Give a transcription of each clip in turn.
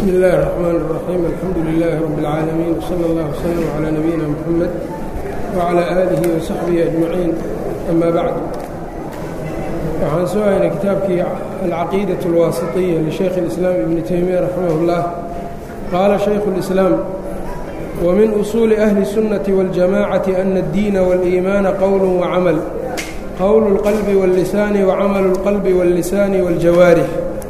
bsmi اllahi الرحmn الرaxيim alxamdu لilaahi rab اlcaalamiin wslى اllah wslm عlى nabiyina mxamed wعlى aalihi وsaxbihi أجmaciin ama bacd waxaan soo haynay kitaabkii alcaqiidaة اlwaasiطiya lishaykh اlislaam ibni taymiya raximah اllah qaala shaykhu اlislaam wmin usuuli ahli الsunaةi wاljamacati ana اddiina wاliimaana qowl wcamal qowl اlqalbi wاllisaani wcamalu اlqalbi wاllisaani wاljawaarix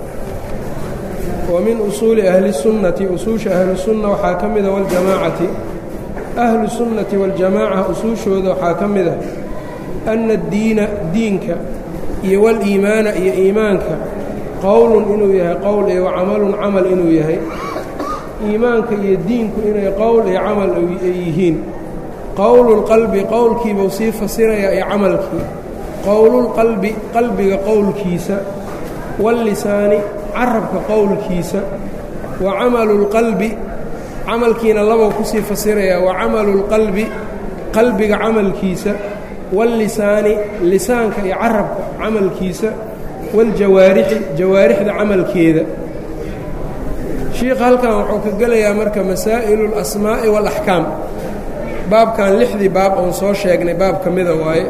wmin usuuli ahli الsunnati usuusha ahlusunna waxaa ka mida waljamaacati ahlu sunnati waاljamaaca usuushooda waxaa ka mida ana addiina diinka iyo wاliimaana iyo iimaanka qowlun inuu yahay qowl iyo wacamalun camal inuu yahay iimaanka iyo diinku inay qowl iyo camal ay yihiin qowlulqalbi qowlkiibuu sii fasirayaa iyo camalkii qowlulqalbi qalbiga qowlkiisa wاllisaani carabka qowlkiisa wa camalu اlqalbi camalkiina labou kusii fasirayaa wa camalu اlqalbi qalbiga camalkiisa wاllisaani lisaanka iyo carabka camalkiisa wاljawaarixi jawaarixda camalkeeda shiikha halkan wuxuu ka gelayaa marka masaa'ilu اlasmaa'i wاlaxkaam baabkan lixdii baab oon soo sheegnay baab ka mida waaye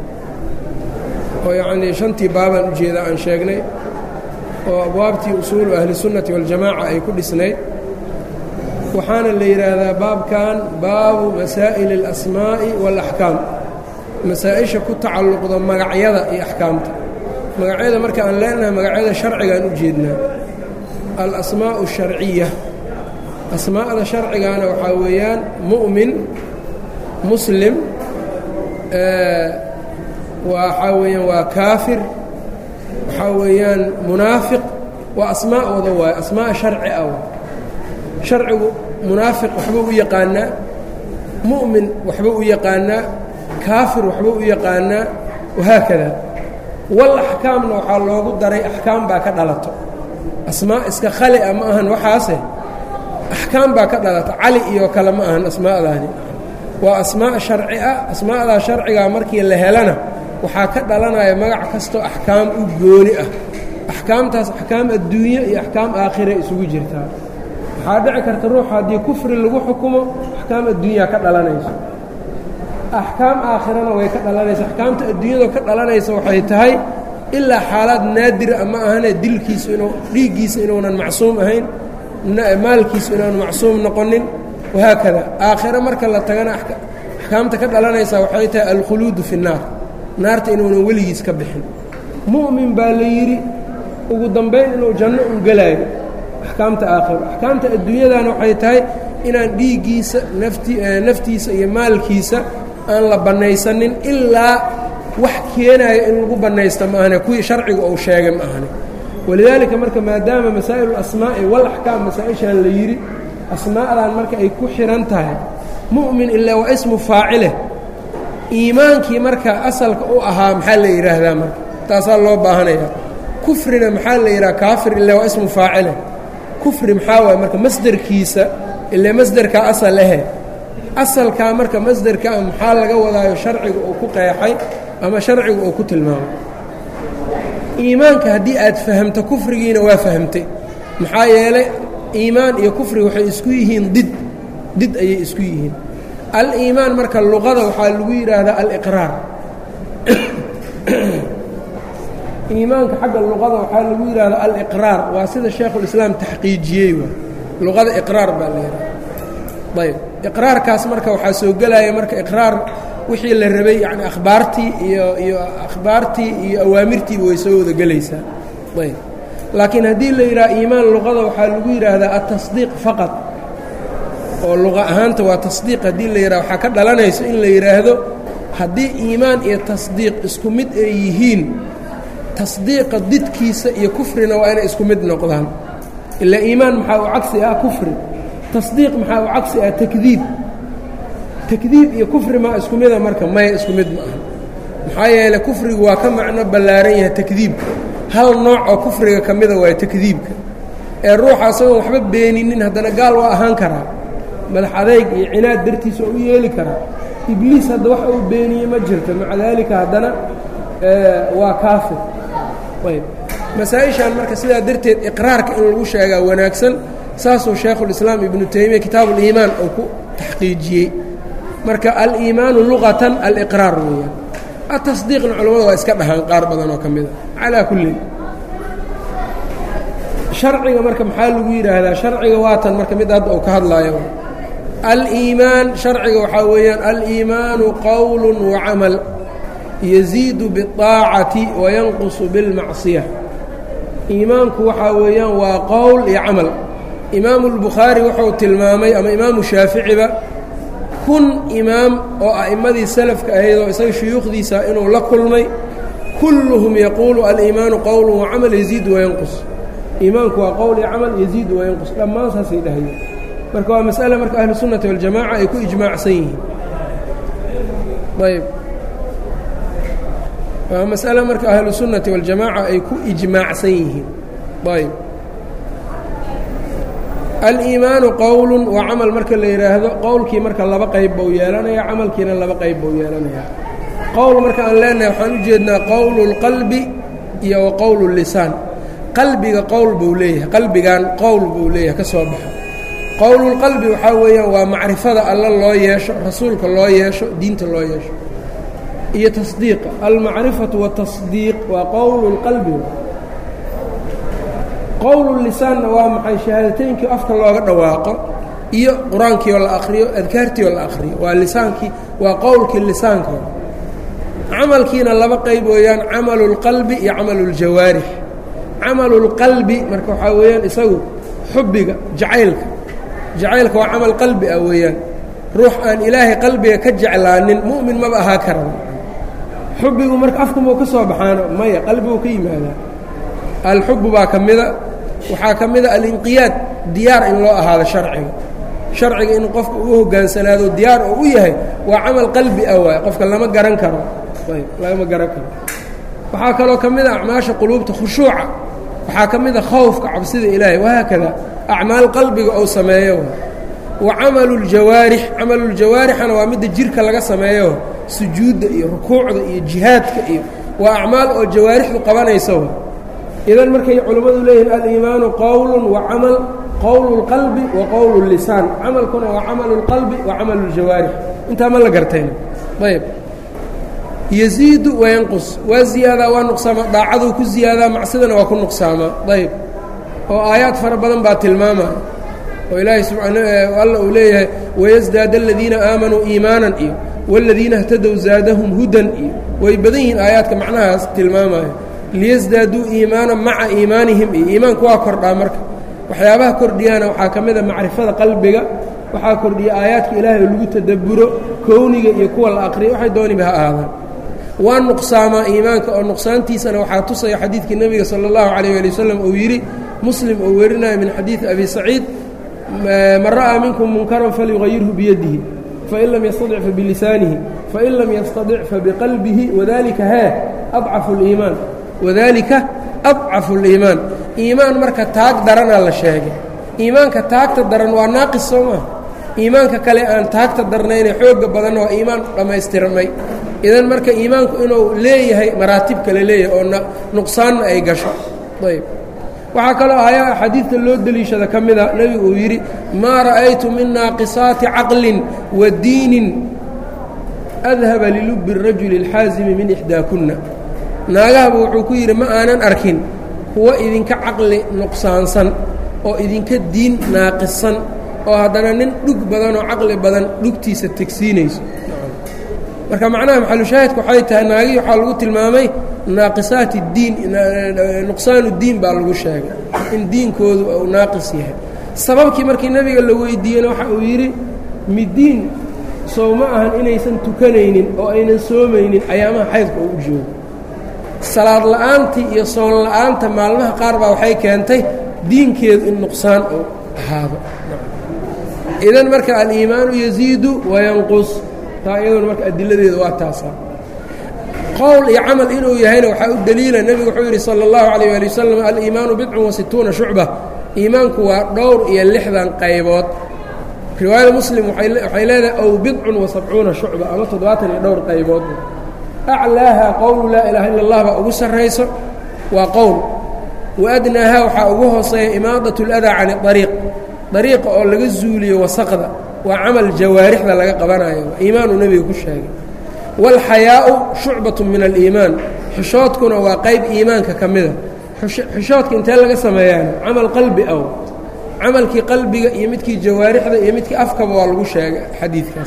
oo yacnii shantii baabaan ujeeda aan sheegnay oo abwaabtii usuulu ahlisunnati waljamaaca ay ku dhisnayd waxaana la yidhaahdaa baabkan baabu masaa'ili اlasmaa'i waalaxkaam masaa-isha ku tacalluqda magacyada iyo axkaamta magacyada marka aan leenahay magacyada sharcigaan u jeednaa alasmaa'u asharciya asmaa'da sharcigaana waxaa weeyaan mu'min muslim waxaa weeyaan waa kaafir waxaa weeyaan munaafiq waa asmaa'ooda waayo asmaa sharci ah sharcigu munaafiq waxbuu u yaqaanaa mu'min waxbuu u yaqaanaa kaafir waxbuu u yaqaanaa wahaakada wal axkaamna waxaa loogu daray axkaam baa ka dhalato asmaa iska khali a ma ahan waxaase axkaam baa ka dhalato cali iyo kale ma ahan asmaa'daani waa asmaa sharci ah asmaa'daa sharcigaa markii la helana waxaa ka dhalanaya magac kastoo axkaam u gooni ah axkaamtaas axkaam adduunye iyo axkaam aakhira isugu jirtaa waxaa dhici karta ruux haddii kufri lagu xukumo axkaam adduunyaa ka dhalanayso axkaam aakhirana way ka dhalanaysa axkaamta adduunyada ka dhalanaysa waxay tahay ilaa xaalaad naadira ama ahane dilkiisu inuu dhiiggiisa inuunan macsuum ahayn maalkiisu inaanu macsuum noqonin wahaakada aakhiro marka la tagana axkaamta ka dhalanaysa waxay tahay alkhuluudu fi nnaar naarta inuunan weligiis ka bixin mu'min baa la yidhi ugu dambayn inuu janno u gelaayo axkaamta aakhiro axkaamta adduunyadana waxay tahay inaan dhiiggiisa nafti naftiisa iyo maalkiisa aan la bannaysanin ilaa wax keenayo in lagu bannaysta ma ahane kuwii sharciga uu sheegay ma ahane walidaalika marka maadaama masaa'ilu asmaa'i wal axkaam masaa-ishaan la yidhi asmaa'dan marka ay ku xidhan tahay mu'min ilaa waa ismu faacile iimaankii marka asalka u ahaa maxaa la yidhaahdaa marka taasaa loo baahanaya kufrina maxaa la yidhaha kaafir ilaa waa ismu faacile kufri maxaa waay marka masderkiisa ilaa masderkaa asal ahe asalkaa marka masderkaa maxaa laga wadaayo sharciga uu ku qeexay ama sharciga uu ku tilmaamay iimaanka haddii aad fahamto kufrigiina waa fahamtay maxaa yeelay iimaan iyo kufri waxay isku yihiin did did ayay isku yihiin al-iimaan marka luqada waxaa lagu yidhaahdaa aliqraar iimaanka xagga luqada waxaa lagu yidhahdaa aliqraar waa sida shaekhulislaam taxqiijiyey waa luqada iqraar baa la yidhaha ayb iqraarkaas marka waxaa soo gelaya marka iqraar wixii la rabay yani akhbaartii iyo iyo akhbaartii iyo awaamirtiiba way soo wada gelaysaa ayb laakiin haddii la yidhaha iimaan luqada waxaa lagu yidhaahdaa atasdiiq faqad oo luqa ahaanta waa tasdiiq haddii la yidhaha waxaa ka dhalanayso in la yidhaahdo haddii iimaan iyo tasdiiq isku mid ay yihiin tasdiiqa didkiisa iyo kufrina waa inay isku mid noqdaan ilaa iimaan maxaa u cagsi ah kufri tasdiiq maxaa u cagsi ah takdiib takdiib iyo kufri maa isku mida marka maya isku mid ma aha maxaa yeeley kufrigu waa ka macno ballaaran yahay takdiibka hal nooc oo kufriga ka mida waayo takdiibka ee ruuxa asagoon waxba beeninin haddana gaal waa ahaan karaa madax adayg iyo cinaad dartiisa oo u yeeli karaa ibliis hadda wax uu beeniye ma jirto maca daalika haddana waa kaafir ayb masaa-ishan marka sidaa darteed iqraarka in lagu sheegaa wanaagsan saasuu shaykhulislaam ibnu taymiya kitaabuliimaan uu ku taxqiijiyey marka aliimaanu luqatan aliqraar weeyaan atasdiiqna culamadu waa iska dhahaan qaar badan oo ka mid a calaa kullin sharciga marka maxaa lagu yidhaahdaa sharciga waatan marka mid hadda uu ka hadlaayo aliimaan sharciga waxaa weeyaan aliimaanu qowl wacamal yaziidu biاطaacati wayanqusu biاlmacصiya iimaanku waxaa weeyaan waa qowl iyo camal imaamu اlbukhaari wuxuu tilmaamay ama imaamu shaaficiba kun imaam oo a'immadii salafka ahayd oo isaga shuyuukhdiisa inuu la kulmay kulluhum yaquulu aliimaanu qowl wacamal yaziidu wayanqus iimaanku waa qowl iyo camal yaziidu wayanqus dhammaan saasay dhahayeen marka waa mas'ale marka ahlu sunnati waljamaca ay ku ijmaacsan yihiin ayb waa mas'ale marka ahlu sunnati waljamaaca ay ku ijmaacsan yihiin ayb aliimaanu qowlu waa camal marka la yidhaahdo qowlkii marka laba qayb buu yeelanaya camalkiina laba qayb buu yeelanaya qowl marka aan leenahay waxaan u jeednaa qowlu اlqalbi iyo wa qowlu اlisaan qalbiga qowl buu leeyahay qalbigan qowl buu leeyahay ka soo baxa qowlulqalbi waxaa weeyaan waa macrifada alla loo yeesho rasuulka loo yeesho diinta loo yeesho iyo tasdiiqa almacrifatu watasdiiq waa qowlu lqalbi qowlulisaanna waa maxay shahaadateynkii afka looga dhawaaqo iyo qur-aankii oo la akhriyo adkaartii oo la akhriyo waa lisaankii waa qowlkii lisaanka camalkiina laba qayb weeyaan camalu اlqalbi iyo camalu اljawaarix camalu اlqalbi marka waxaa weeyaan isagu xubbiga jacaylka jacaylka waa camal qalbi ah weeyaan ruux aan ilaahay qalbiga ka jeclaanin mu'min maba ahaa karan xubbigu marka afkumau ka soo baxaano maya qalbiguu ka yimaadaa alxubbu baa ka mida waxaa ka mida alinqiyaad diyaar in loo ahaado sharciga sharciga in qofka uu hogaansanaado diyaar oo u yahay waa camal qalbi ah waay qofka lama garan karo ayb lagama garan karo waxaa kaloo ka mid a acmaasha quluubta khushuuca waxaa ka mid a khowfka cabsida ilaahay wahaakada acmaal qalbiga ou sameeyo wa camalu ljawaarix camaluuljawaarixana waa midda jirka laga sameeyo sujuudda iyo rukuucda iyo jihaadka iyo waa acmaal oo jawaarixdu qabanayso idan markay culammadu leeyihiin aliimaanu qowlu wa camal qowlu اlqalbi wa qowlu اlisaan camalkuna waa camalu اlqalbi wa camalu اljawaarix intaa ma la gartayna ayb yaziidu wayanqus waa ziyaadaa waa nuqsaamaa daacaduu ku ziyaadaa macsidana waa ku nuqsaamaa ayb oo aayaad fara badan baa tilmaamaya oo ilaahay subaan alla uu leeyahay wayasdaada aladiina aamanuu iimaanan iyo wاladiina اhtadow zaadahum hudan iyo way badan yihiin aayaadka macnahaas tilmaamaya liyasdaaduu iimaanan maca iimaanihim iyo iimaanku waa kordhaa marka waxyaabaha kordhiyaana waxaa ka mid a macrifada qalbiga waxaa kordhiya aayaadka ilaahay oo lagu tadabburo kowniga iyo kuwa la aqriya waxay dooniba ha ahaadaan waa nuqsaamaa iimaanka oo nuqsaantiisana waxaa tusaya xadiidkii nebiga sala اllahu calayh ali wasalam uu yidhi muslim uu werinaya min xadiidi abi saciid man ra'aa minkum munkaran falyugayirhu biyadihi fain lam yastadic fabilisaanihi fain lam yastadic fabiqalbihi wadalika hee adcafu اliimaan wadalika adcafu اliimaan iimaan marka taag daranaa la sheegay iimaanka taagta daran waa naaqis soo maa iimaanka kale aan taagta darnayne xooga badanna waa iimaan dhammaystirmay idan marka iimaanku inuu leeyahay maraatib kale leeyahay oo nuqsaanna ay gasho ayb waxaa kaloo ayaa axaadiidta loo deliishada ka mida nebigu uu yidhi maa ra'aytu min naaqisaati caqlin wa diinin adhaba lilubbi الrajuli اlxaasimi min ixdaakunna naagahaba wuxuu ku yidhi ma aanan arkin kuwa idinka caqli nuqsaansan oo idinka diin naaqisan oo haddana nin dhug badan oo caqli badan dhugtiisa tegsiinayso marka macnaha maxalushaahidka waxay tahay naagihii waxaa lagu tilmaamay naaqisaati diin nuqsaanu diin baa lagu sheegay in diinkoodu uu naaqis yahay sababkii markii nebiga la weydiiyeyna waxa uu yidhi midiin sow ma ahan inaysan tukanaynin oo aynan soomaynin ayaamaha xaydka oo u joogo salaad la'aantii iyo soon la'aanta maalmaha qaar baa waxay keentay diinkeedu in nuqsaan uu ahaado idan marka aliimaanu yaziidu wayanqus taa iyaduna marka adiladeeda waa taasaa qowl iyo camal inuu yahayna waxaa u deliila nebigu wuxuu yidhi sala اllahu calayh ali wasalam aliimaanu bidcun wa situuna shucba iimaanku waa dhowr iyo lixdan qaybood riwaayada muslim waxay leedahay ow bidcun wa sabcuuna shucba ama toddobaatan iyo dhowr qaybood aclaaha qowlu laa ilaaha illa اllah baa ugu sarrayso waa qowl waadnaaha waxaa ugu hooseeya imaadat اladaa can اariiq dariiqa oo laga zuuliyo wasaqda waa camal jawaarixda laga qabanayo iimaanuu nebiga ku sheegay wاlxayaau shucbaة min aliimaan xishoodkuna waa qayb iimaanka ka mida xishoodka intee laga sameeyaan camal qalbi aw camalkii qalbiga iyo midkii jawaarixda iyo midkii afkaba waa lagu sheegay xadiidkaas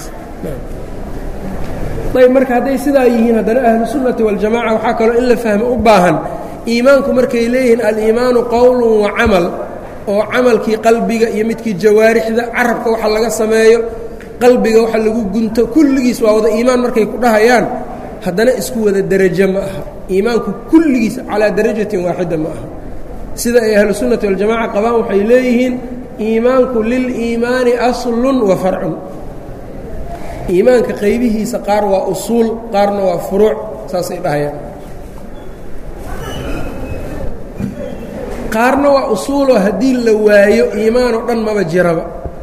ayb marka hadday sidaa yihiin haddana ahlu sunnati waljamaca waxaa kaloo in la fahmo u baahan iimaanku markay leeyihiin aliimaanu qowlu wa camal oo camalkii qalbiga iyo midkii jawaarixda carabka waxa laga sameeyo qalbiga waxa lagu gunto kulligiis waa wada iimaan markay ku dhahayaan haddana isku wada derajo ma aha iimaanku kulligiis calaa darajatin waaxida ma aha sida ay ahlu sunnati waljamaca qabaan waxay leeyihiin iimaanku liliimaani aslun wa farcun iimaanka qaybihiisa qaar waa usuul qaarna waa furuuc saasay dhahayaan qaarna waa usuuloo haddii la waayo iimaanoo dhan maba jiraba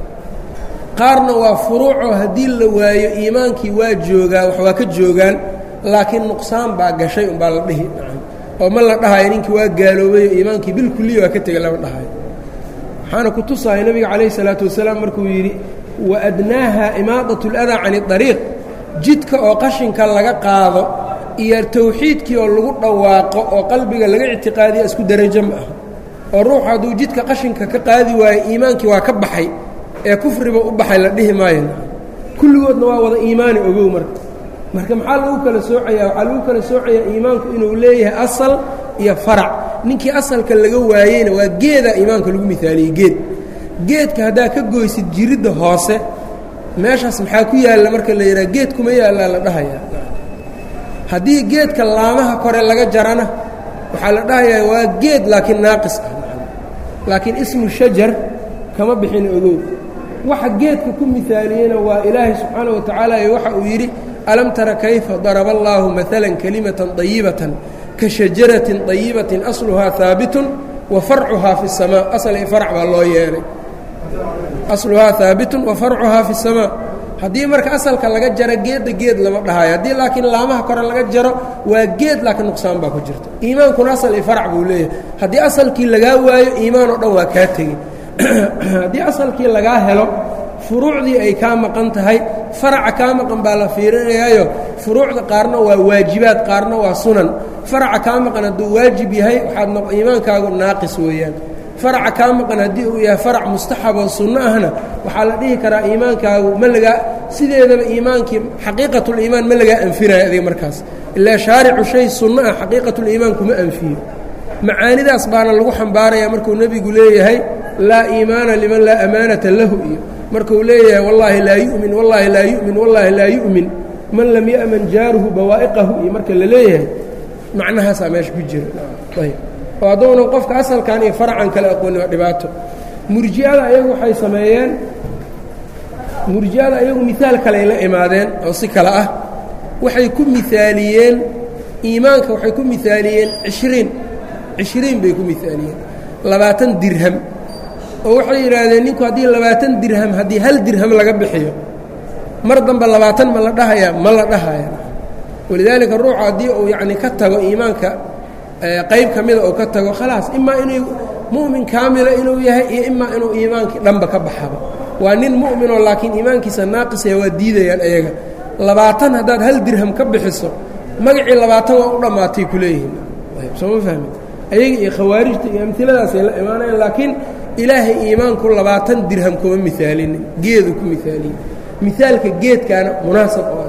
qaarna waa furuucoo haddii la waayo iimaankii waa joogaa wax waa ka joogaan laakiin nuqsaan baa gashay umbaa la dhihi oo ma la dhahayo ninkii waa gaaloobayo iimaankii bilkuliya waa ka tegay lama dhahayo waxaana ku tusaya nebiga calayh isalaatu wasalaam markuu yidhi waadnaaha imaadat اladaa can اariiq jidka oo qashinka laga qaado iyo tawxiidkii oo lagu dhawaaqo oo qalbiga laga ictiqaadiya isku derajo ma aha oo ruuxu hadduu jidka qashinka ka qaadi waayo iimaankii waa ka baxay ee kufriba u baxay la dhihi maayo kulligoodna waa wada iimaani ogow marka marka maxaa lagu kala soocaya waxaa lagu kala soocayaa iimaanku inuu leeyahay asal iyo farac ninkii asalka laga waayeyna waa geedaa iimaanka lagu mihaaliyey geed geedka haddaa ka goysid jiridda hoose meeshaas maxaa ku yaalla marka la yidhaha geed kuma yaallaa la dhahayaa haddii geedka laamaha kore laga jarana waxaa la dhahayaa waa geed laakiin naaqis ah laakiin ismu shajar kama bixin ogow waxa geedka ku mihaaliyeyna waa ilaahay subxaana wa tacaala ee waxa uu yidhi alam tara kayfa daraba allaahu maalan kalimatan dayibatan ka shajaratin dayibatin asluhaa haabitun wa farcuhaa fi اsamaa asal i farc baa loo yeelay asluhaa haabitun wa farcuhaa fi اsamaa haddii marka asalka laga jaro geedda geed lama dhahayo haddii laakiin laamaha kore laga jaro waa geed laakiin nuqsaan baa ku jirta iimaankuna asal i farc buu leeyahay haddii asalkii lagaa waayo iimaan oo dhan waa kaa tegey haddii asalkii lagaa helo furuucdii ay kaa maqan tahay faraca kaa maqan baa la fiirinayaayo furuucda qaarna waa waajibaad qaarna waa sunan faraca kaa maqan hadduu waajib yahay waxaad iimaankaagu naaqis weeyaan faraca kaa maqan haddii uu yahay farac mustaxab oo sunno ahna waxaa la dhihi karaa iimaankaagu ma lagaa sideedaba iimaankii xaqiiqatuliimaan ma lagaa anfinayo adiga markaas ilaa shaaricu shay sunno ah xaqiiqatuliimaan kuma anfiyo macaanidaas baana lagu xambaaraya markuu nebigu leeyahay laa iimaana liman laa amaanata lahu iyo markuu leeyahay wallaahi laa yu'min wallaahi laa yu'min wallaahi laa yu'min man lam ya'man jaaruhu bawaa'iqahu iyo marka la leeyahay macnahaasaa meesha ku jira ayb oo hadduunan qofka asalkan iyo faracan kale aqooni waa dhibaato murji'ada ayagu waxay sameeyeen murji'ada ayagu miaal kale ay la imaadeen oo si kale ah waxay ku miaaliyeen iimaanka waxay ku miaaliyeen ishriin cishriin bay ku miaaliyeen labaatan dirham oo waxay yidhaahdeen ninku haddii labaatan dirham haddii hal dirham laga bixiyo mar dambe labaatan ma la dhahayaa ma la dhahaya walidaalika ruuxu haddii uu yacni ka tago iimaanka qayb ka mida uu ka tago khalaas imaa inuu mu'min kaamila inuu yahay iyo imaa inuu iimaankii dhanba ka baxaba waa nin mu'minoo laakiin iimaankiisa naaqisaya waa diidayaan ayaga labaatan haddaad hal dirham ka bixiso magacii labaatan waa u dhammaatay ku leeyihiin sooma fahmi ayaga iyo khawaarijta iyo amiladaasay la imaanayaan laakiin ilaahay iimaanku labaatan dirham kuma miaalinin geedu ku miaaliye miaalka geedkaana munaasab oo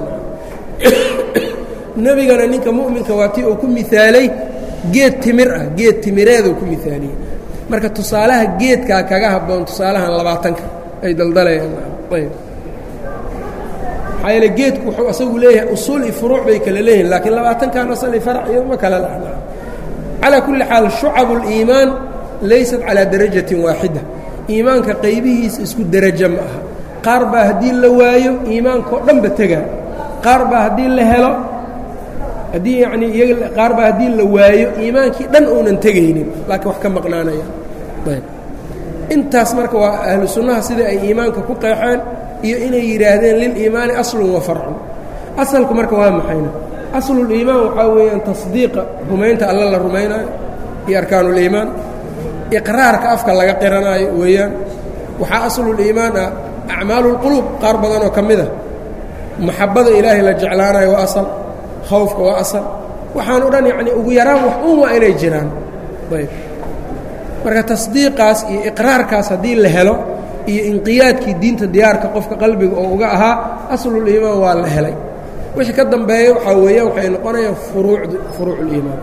nebigana ninka mu'minka waa tii uu ku miaalay geed timir ah geed timireeduu ku miaaliyey marka tusaalaha geedkaa kaga habboon tusaalahan labaatanka ay daldalayaan ayb maxaa yeele geedku wuxuu asagu leeyahay usuul iyo furuuc bay kala leeyihin laakiin labaatankan asal i farac iyo ma kala lahna calaa kulli xaal shucabu اliimaan laysat calaa darajatin waaxida iimaanka qaybihiisa isku derajo ma aha qaar baa haddii la waayo iimaankao dhanba tegaa qaar baa haddii la helo haddii yacnii iyaga qaar baa haddii la waayo iimaankii dhan uunan tegaynin laakiin wax ka maqnaanaya ayb intaas marka waa ahlu sunnaha sida ay iimaanka ku qeexeen iyo inay yidhaahdeen liliimaani aslun wa farcun asalku marka waa maxayna asluliimaan waxaa weeyaan tasdiiqa rumaynta alla la rumaynaayo iyo arkaanuliimaan iqraarka afka laga qiranaayo weeyaan waxaa asluliimaan ah acmaalulquluub qaar badanoo ka mid a maxabada ilaahay la jeclaanayo waa asal khawfka waa asal waxaan o dhan yacnii ugu yaraan wax un waa inay jiraan ayb marka tasdiiqaas iyo iqraarkaas haddii la helo iyo inqiyaadkii diinta diyaarka qofka qalbiga oo uga ahaa asluliimaan waa la helay wixii ka dambeeya waxaa weeyaan waxay noqonayaan furuucd furuuculiimaan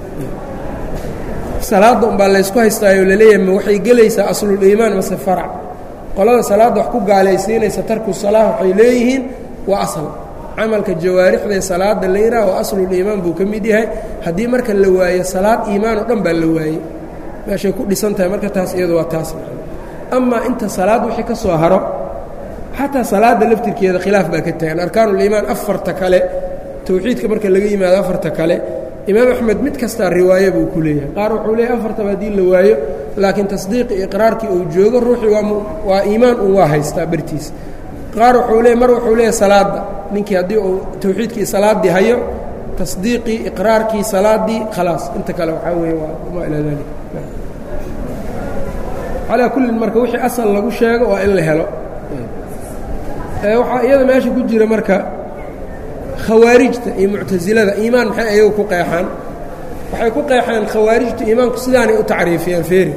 salaadda umbaa laysku haystaayo laleeyahay ma waxay gelaysaa asluliimaan mase farac qolada salaadda wax ku gaalaysiinaysa tarku salaa waxay leeyihiin waa asal camalka jawaarixdae salaada la yidhaha waa asluliimaan buu ka mid yahay haddii marka la waayo salaad iimaan oo dhan baa la waayey meeshay ku dhisan tahay marka taas iyadu waa taas amaa inta salaad wixii ka soo haro xataa salaadda laftirkeeda khilaaf baa ka tagan arkaanuliimaan afarta kale towxiidka marka laga yimaado afarta kale imaam axmed mid kastaa riwaaye buu ku leeyahay qaar wuxuu leeyahy afartaba haddii la waayo laakiin tasdiiqi iqraarkii uu joogo ruuxii waa waa iimaan un waa haystaa bartiisa qaar wuxuu leey mar wuxuu leeyahy salaadda ninkii haddii uu towxiidkii salaaddii hayo tasdiiqii iqraarkii salaaddii khalaas inta kale waxaa weeye waa ma ilaa dalik calaa kullin marka wixii asal lagu sheego waa in la helo waxaa iyada meesha ku jira marka khawaarijta iyo muctasilada iimaan maxay ayagu ku qeexaan waxay ku qeexaan khawaarijtu iimaanku sidaanay u tacriifiyaan feeri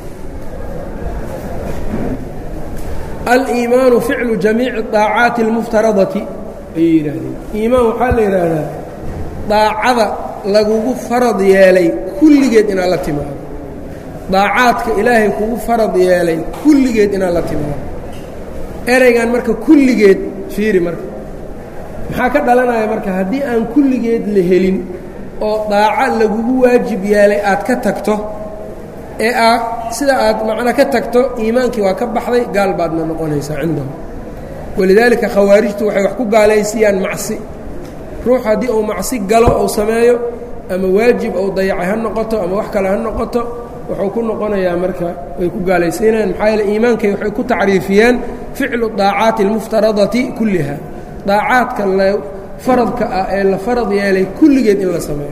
aliimaanu ficlu jamiici daacaati اlmuftaradati ayay yidhaahdeen iimaan waxaa la yidhaahdaa daacada lagugu farad yeelay kulligeed inaad la timaado daacaadka ilaahay kugu farad yeelay kulligeed inaad la timaado ereygan marka kulligeed fiiri marka maxaa ka dhalanaya marka haddii aan kulligeed la helin oo daaco lagugu waajib yeelay aad ka tagto ee aa sida aad macno ka tagto iimaankii waa ka baxday gaal baadna noqonaysaa cindahum walidaalika khawaarijtu waxay wax ku gaalaysiiyaan macsi ruux haddii uu macsi galo ou sameeyo ama waajib ou dayacay ha noqoto ama wax kale ha noqoto wuxuu ku noqonayaa marka way ku gaalaysiinayaan maxaa yeele iimaankay waxay ku tacriifiyeen ficlu daacaati almuftaradati kulliha daacaadka la faradka ah ee la farad yeelay kulligeed in la sameeyo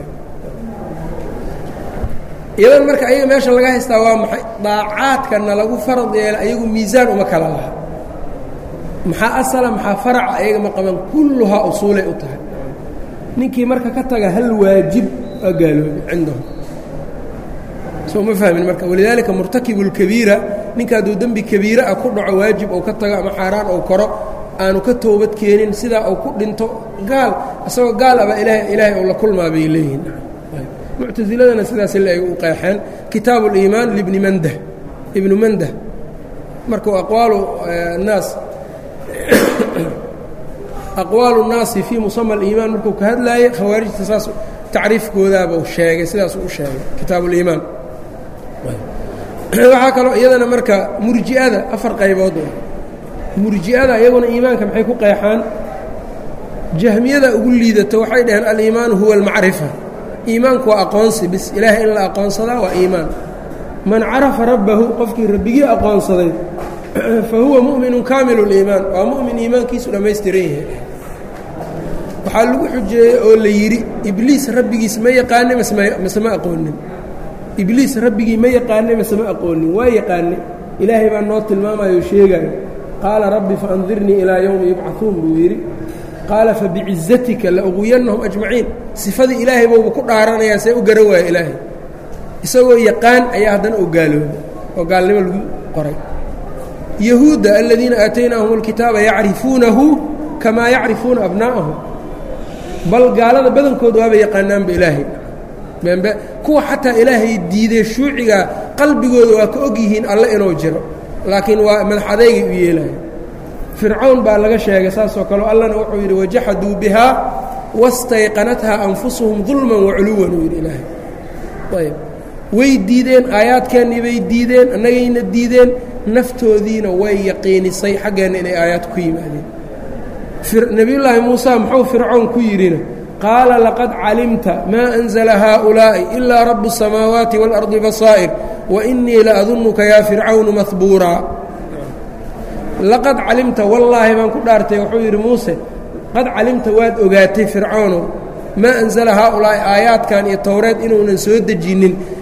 iyadan marka ayaga meesha laga haystaa waa maxay daacaadkana lagu farad yeelay ayagu miisaan uma kala laha maxaa asala maxaa faraca ayaga ma qaban kulluhaa usuulay u tahay ninkii marka ka taga hal waajib waa gaaloobay cindahum soo ma fahmin marka walidaalika murtakibu اlkabiira ninka hadduu dembi kabiira ah ku dhaco waajib ou ka tago ama xaaraan ou koro aanu ka toobad keenin sidaa uu ku dhinto gaal isagoo gaal aba ilaah ilaahay ou la kulmaa bay leeyihiin muctasiladana sidaas ila ay u qeexeen kitaabu اliimaan libni mandah ibnu mandah markuu aqwaalu naas aqwaalu الnaasi fii musama اliimaan markuu ka hadlaayey khawaarijta saas tacriifkoodaabuu sheegay sidaasuu u sheegay kitaabu اliimaan waxaa kaloo iyadana marka murji'ada afar qaybood murji'ada iyaguna iimaanka maxay ku qeexaan jahmiyada ugu liidato waxay dhaheen aliimaanu huwa almacrifa iimaanku waa aqoonsi bis ilaahay in la aqoonsadaa waa iimaan man carafa rabbahu qofkii rabbigii aqoonsaday fa huwa mu'minu kaamilu اliimaan waa mu'min iimaankiisu dhammaystiran yahay waxaa lagu xujeeyey oo la yidhi ibliis rabbigiis ma yaqaane mase ma aqoonin ibliis rabbigii ma yaqaane mase ma aqoonin waa yaqaane ilaahay baa noo tilmaamayo o sheegayo qaala rabbi faandirnii ilaa yowmi yubcaثuun buu yidhi qaala fabicizatika lauqwiyannahum ajmaciin sifadii ilaahay bouba ku dhaaranayaa see u garan waaya ilaahay isagoo yaqaan ayaa haddana oo gaaloobay oo gaalnimo lagu qoray yahuudda aladiina aataynaahum اlkitaaba yacrifuunahu kamaa yacrifuuna abnaa'ahum bal gaalada badankooda waaba yaqaanaanba ilaahay bembe kuwa xataa ilaahay diiday shuuciga qalbigooda waa ka og yihiin alle inuu jiro laakiin waa madax adeygay u yeelaya fircawn baa laga sheegay saasoo kaleo allana wuxuu yidhi wajaxaduu bihaa wastayqanathaa anfusuhum dulman waculuwan uu yidhi ilaahay ayb way diideen aayaadkeennii bay diideen annagayna diideen naftoodiina way yaqiinisay xaggeenna inay aayaad ku yimaadeen nebiyullaahi muusa muxuu fircown ku yidhina qaala laqad calimta maa anzla haaulaa'i ilaa rabu الsamaawaati wاlardi basaa'ir wainii laadunnuka yaa fircawnu mahbuuraa laqad calimta wallaahi baan ku dhaartay wuxuu yidhi muuse qad calimta waad ogaatay fircawnow maa anzala haaulaa'i aayaadkan iyo towreed inuunan soo dejinnin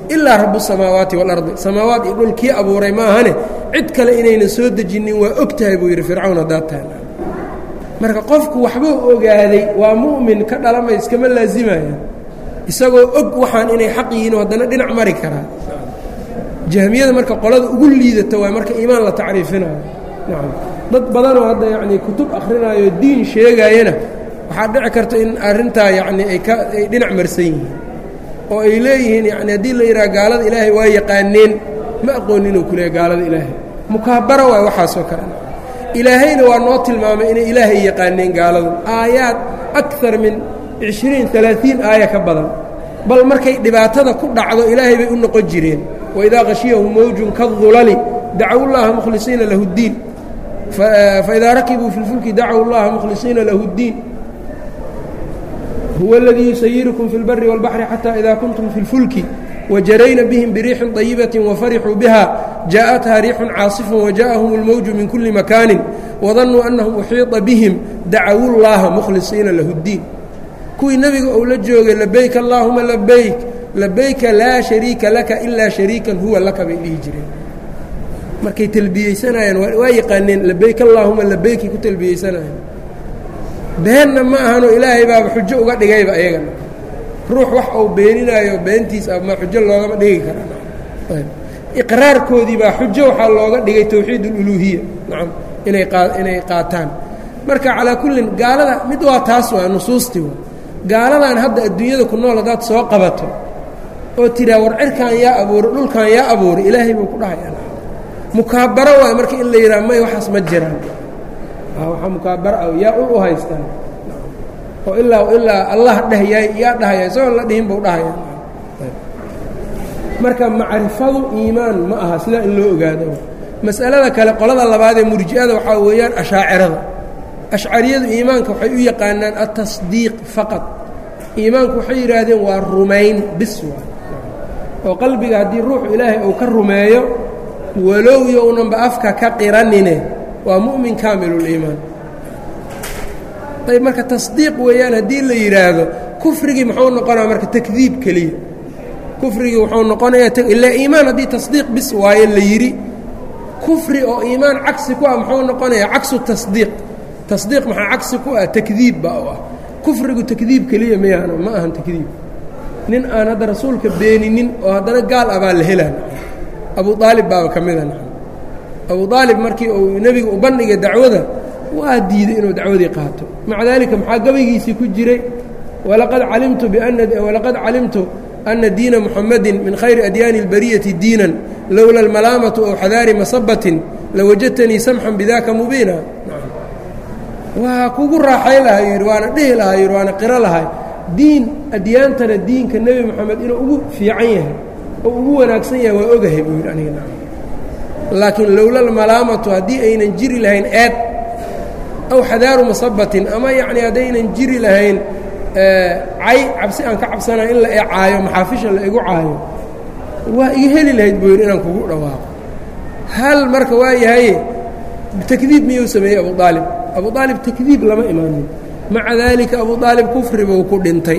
ilaa rabu samaawaati waalardi samaawaat iyo dhul kii abuuray maahane cid kale inaynan soo dejinin waa og tahay buu yidhi fircawn haddaad tahay marka qofku waxbuu ogaaday waa mu'min ka dhalamay iskama laazimaya isagoo og waxaan inay xaq yihiin haddana dhinac mari karaa jahmiyada marka qolada ugu liidata waa marka iimaan la tacriifinayo nacam dad badanoo hadda yacnii kutub akhrinayo diin sheegaayana waxaa dhici karta in arrintaa yacni ay ka ay dhinac marsan yihiin oo ay leeyihiin yacni haddii la yidhaha gaalada ilaahay waa yaqaaneen ma aqoonin inuu ku leehay gaalada ilaahay mukaabara waay waxaasoo kale ilaahayna waa noo tilmaamay inay ilaahay yaqaaneen gaaladu aayaad akar min cishriin alaaثiin aaya ka badan bal markay dhibaatada ku dhacdo ilaahay bay u noqon jireen waidaa khashiyahum mawjun kaالdulali dacow llaha mukhlisiina lahu اddiin faidaa rakibuu fi اlfulki dacow llaha mukhlisiina lahu اddiin huwa اladii yusayirukum fi اlbari wاlbaxri xatى ida kuntum fi اlfulki وjarayna bهm biriixin طayibaةi وfarixuu biha jaaءatha riixun caasif وjaءahum اlmowju min kuli makaani وdanuu أnahum uxiiطa bihim dacow اllaha mukhlisiina lahu اddiin kuwii nebiga ou la joogay labayk اllaahuma labayk labayka laa shariika laka ilaa shariikan huwa laka bay dhihi jireen markay talbiyeysanayaan waa yaqaaneen labayk allaahuma labaykay ku talbiyeysanayaan beenna ma ahano ilaahay baaba xujo uga dhigayba ayagana ruux wax uu beeninaayo beentiis ama xujo loogama dhigi karaa iqraarkoodii baa xujo waxaa looga dhigay towxiid اluluhiya nacam inay inay qaataan marka calaa kullin gaalada mid waa taas waa nusuustii waa gaaladan hadda adduunyada ku nool haddaad soo qabato oo tiraa war cirkan yaa abuuray dhulkan yaa abuuray ilaahay buu ku dhahaya mukaabaro waay marka in la yidhaha may waxaas ma jiraan waxaa mukaabaro ah yaa u haystaan oo ilaa ilaa allah dheh yaa yaa dhahaya isagoon la dhihin buu dhahaya marka macrifadu iimaan ma aha sidaa in loo ogaado mas'alada kale qolada labaad ee murji'ada waxaa weeyaan ashaacirada ashcariyadu iimaanka waxay u yaqaanaan atasdiiq faqad iimaanku waxay yidhaahdeen waa rumayn bis waa oo qalbiga haddii ruuxu ilaahay uu ka rumeeyo walow yownanba afka ka qiranine waa mu'min kaamiluliimaan ayb marka tasdiiq weeyaan haddii la yidhaahdo kufrigii muxuu noqonaya marka takdiib keliya kufrigii wuxuu noqonayaa ilaa iimaan haddii tasdiiq bis waayo la yidhi kufri oo iimaan cagsi ku ah muxuu noqonayaa cagsu tasdiiq tasdiiq maxaa cagsi ku ah takdiib baa u ah kufrigu takdiib keliya mayaana ma ahan takdiib nin aan hadda rasuulka beeninin oo haddana gaal ah baa la helaan abu aalib baaba ka mida abu aalib markii uu nebiga u bandhigay dacwada waa diiday inuu dacwadii qaato maca daalika maxaa gabaygiisii ku jiray walaqad calimtu biana walaqad calimtu ana diina muxamadin min khayri adyaani اlbariyati diinan lowla almalaamatu ow xadaari masabatin lawajadtanii samxan bidaka mubiina waa kugu raaxay lahaa yidhi waana dhihi lahaa yidhi waana qiro lahay diin adyaantana diinka nebi moxamed inuu ugu fiican yahay oo ugu wanaagsan yahay waa ogahay buu yidhi aniga laakiin lowla almalaamatu haddii aynan jiri lahayn eed aw xadaaru masabatin ama yacni haddaynan jiri lahayn cay cabsi aan ka cabsanayo in la e caayo maxaafisha la igu caayo waa iga heli lahayd buu yidhi inaan kugu dhawaaqo hal marka waa yahaye takdiib miyuu sameeyey abu aalib abu aalib takdiib lama imaanin maca daalika abu aalib kufri buu ku dhintay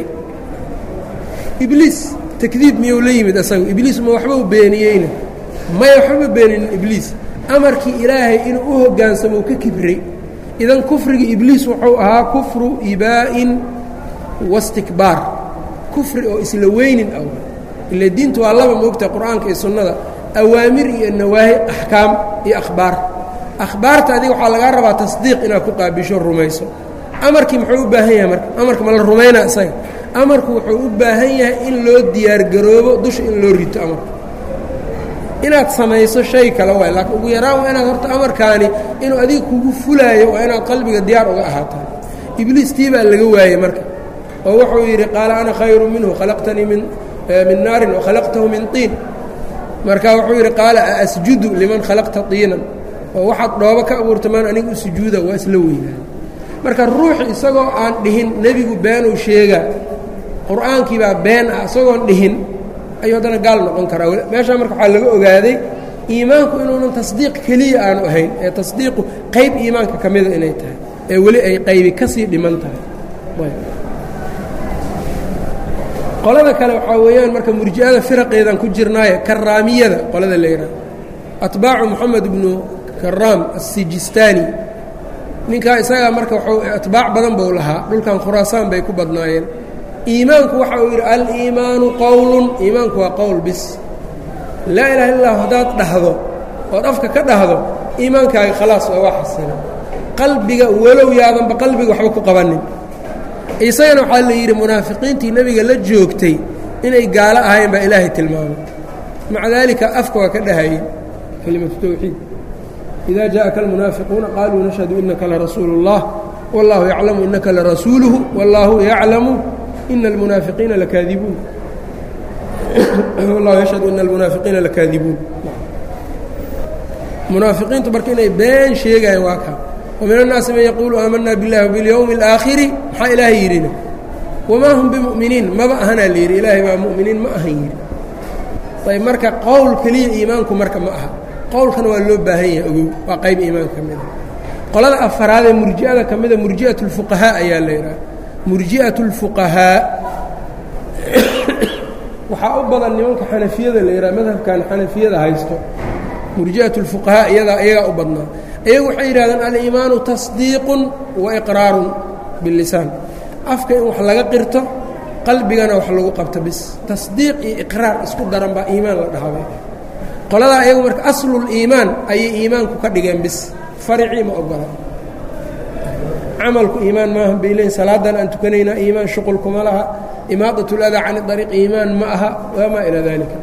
ibliis takdiib miyuu la yimid asagu ibliis ma waxba u beeniyeyna maya waxbama beeninin ibliis amarkii ilaahay inuu u hoggaansamo ka kibray idan kufrigii ibliis wuxuu ahaa kufru ibaa'in wastikbaar kufri oo isla weynin ah ila diintu waa laba moogta qur-aanka iyo sunnada awaamir iyo nawaahi axkaam iyo akhbaar akhbaarta adiga waxaa lagaa rabaa tasdiiq inaad ku qaabisho rumayso amarkii muxuu u baahan yahay marka amarka ma la rumaynaa isaga amarku wuxuu u baahan yahay in loo diyaargaroobo dusha in loo rito amarka inaad samayso shay kale waay laakiin ugu yaraan waa inaad horta amarkaani inuu adiga kugu fulaayo waa inaad qalbiga diyaar uga ahaataa ibliis tii baa laga waayey marka oo wuxuu yidhi qaala ana khayru minhu khalaqtanii min min naarin wakhalaqtahu min tiin marka wuxuu yidhi qaala aasjudu liman khalaqta tiinan oo waxaad dhoobo ka abuurta maan aniga u sujuuda waa isla weynaa marka ruux isagoo aan dhihin nebigu beenuu sheegaa qur-aankii baa been ah isagoon dhihin ayuu haddana gaal noqon karaa meeshaa marka waxaa laga ogaaday iimaanku inuunan tasdiiq keliya aanu ahayn ee tasdiiqu qayb iimaanka ka mida inay tahay ee weli ay qaybi ka sii dhiman tahay qolada kale waxaa weeyaan marka murji'ada firaqeedan ku jirnaaye karaamiyada qolada la yidhaha atbaacu moxamed ibnu karaam aلsijistaani ninkaa isagaa marka wxuu atbaac badan buu lahaa dhulkan khuraasaan bay ku badnaayeen iimaanku waxa uu yidhi aliimaanu qowlun iimaanku waa qowl bis laa ilaha illa llah haddaad dhahdo ood afka ka dhahdo iimaankaaga khalaas waa waa xasina qalbiga walow yaadanba qalbiga waxba ku qabanin isagana waxaa la yidhi munaafiqiintii nebiga la joogtay inay gaalo ahayn baa ilaahay tilmaamay maca daalika afka waa ka dhahayeen kelimatu tawxiid ida jaءaka almunaafiquuna qaluu nashhadu inaka larasuulu اllah wاllahu yaclamu inaka larasuuluhu wاllahu yaclamu ina almunaafiqiina lakaadibuun wallahu yashhadu ina almunaafiqiina lakaadibuun munaafiqiintu marka inay been sheegayaan waa kaa وmin الnaasi man yaquulu aamana biاllahi wbiاlyowmi اlآakhiri maxaa ilaahay yidhina wamaa hum bimu'miniin maba ahanaa la yidhi ilaahay baa mu'miniin ma ahan yidhi ayb marka qowl keliya iimaanku marka ma aha qowlkana waa loo baahan yahay ogow waa qayb iimaanka ka mida qolada afaraadee murji'ada ka mida murji'aة الfuqahaa ayaa la yidhaha murji'aة الfuqahaa waxaa u badan nimanka xanafiyada la yidhaha madhabkan xanafiyada haysto murji'aة الfuqahaa iyadaa iyagaa u badnaa iyagu waxay yidhahdeen aliimaanu tasdiiqun wa iqraarun bilisaan afka in wax laga qirto qalbigana wax lagu qabto bis tasdiiq iyo iqraar isku daran baa iimaan la dhahabay qoladaa iyagu marka asluliimaan ayay iimaanku ka dhigeen bis faricii ma ogola camalku iimaan maaha bay leeyiin salaadan aan tukanaynaa iimaan shuqulkuma laha imaadat اladaa can ariiq iimaan ma aha wamaa ilaa dalika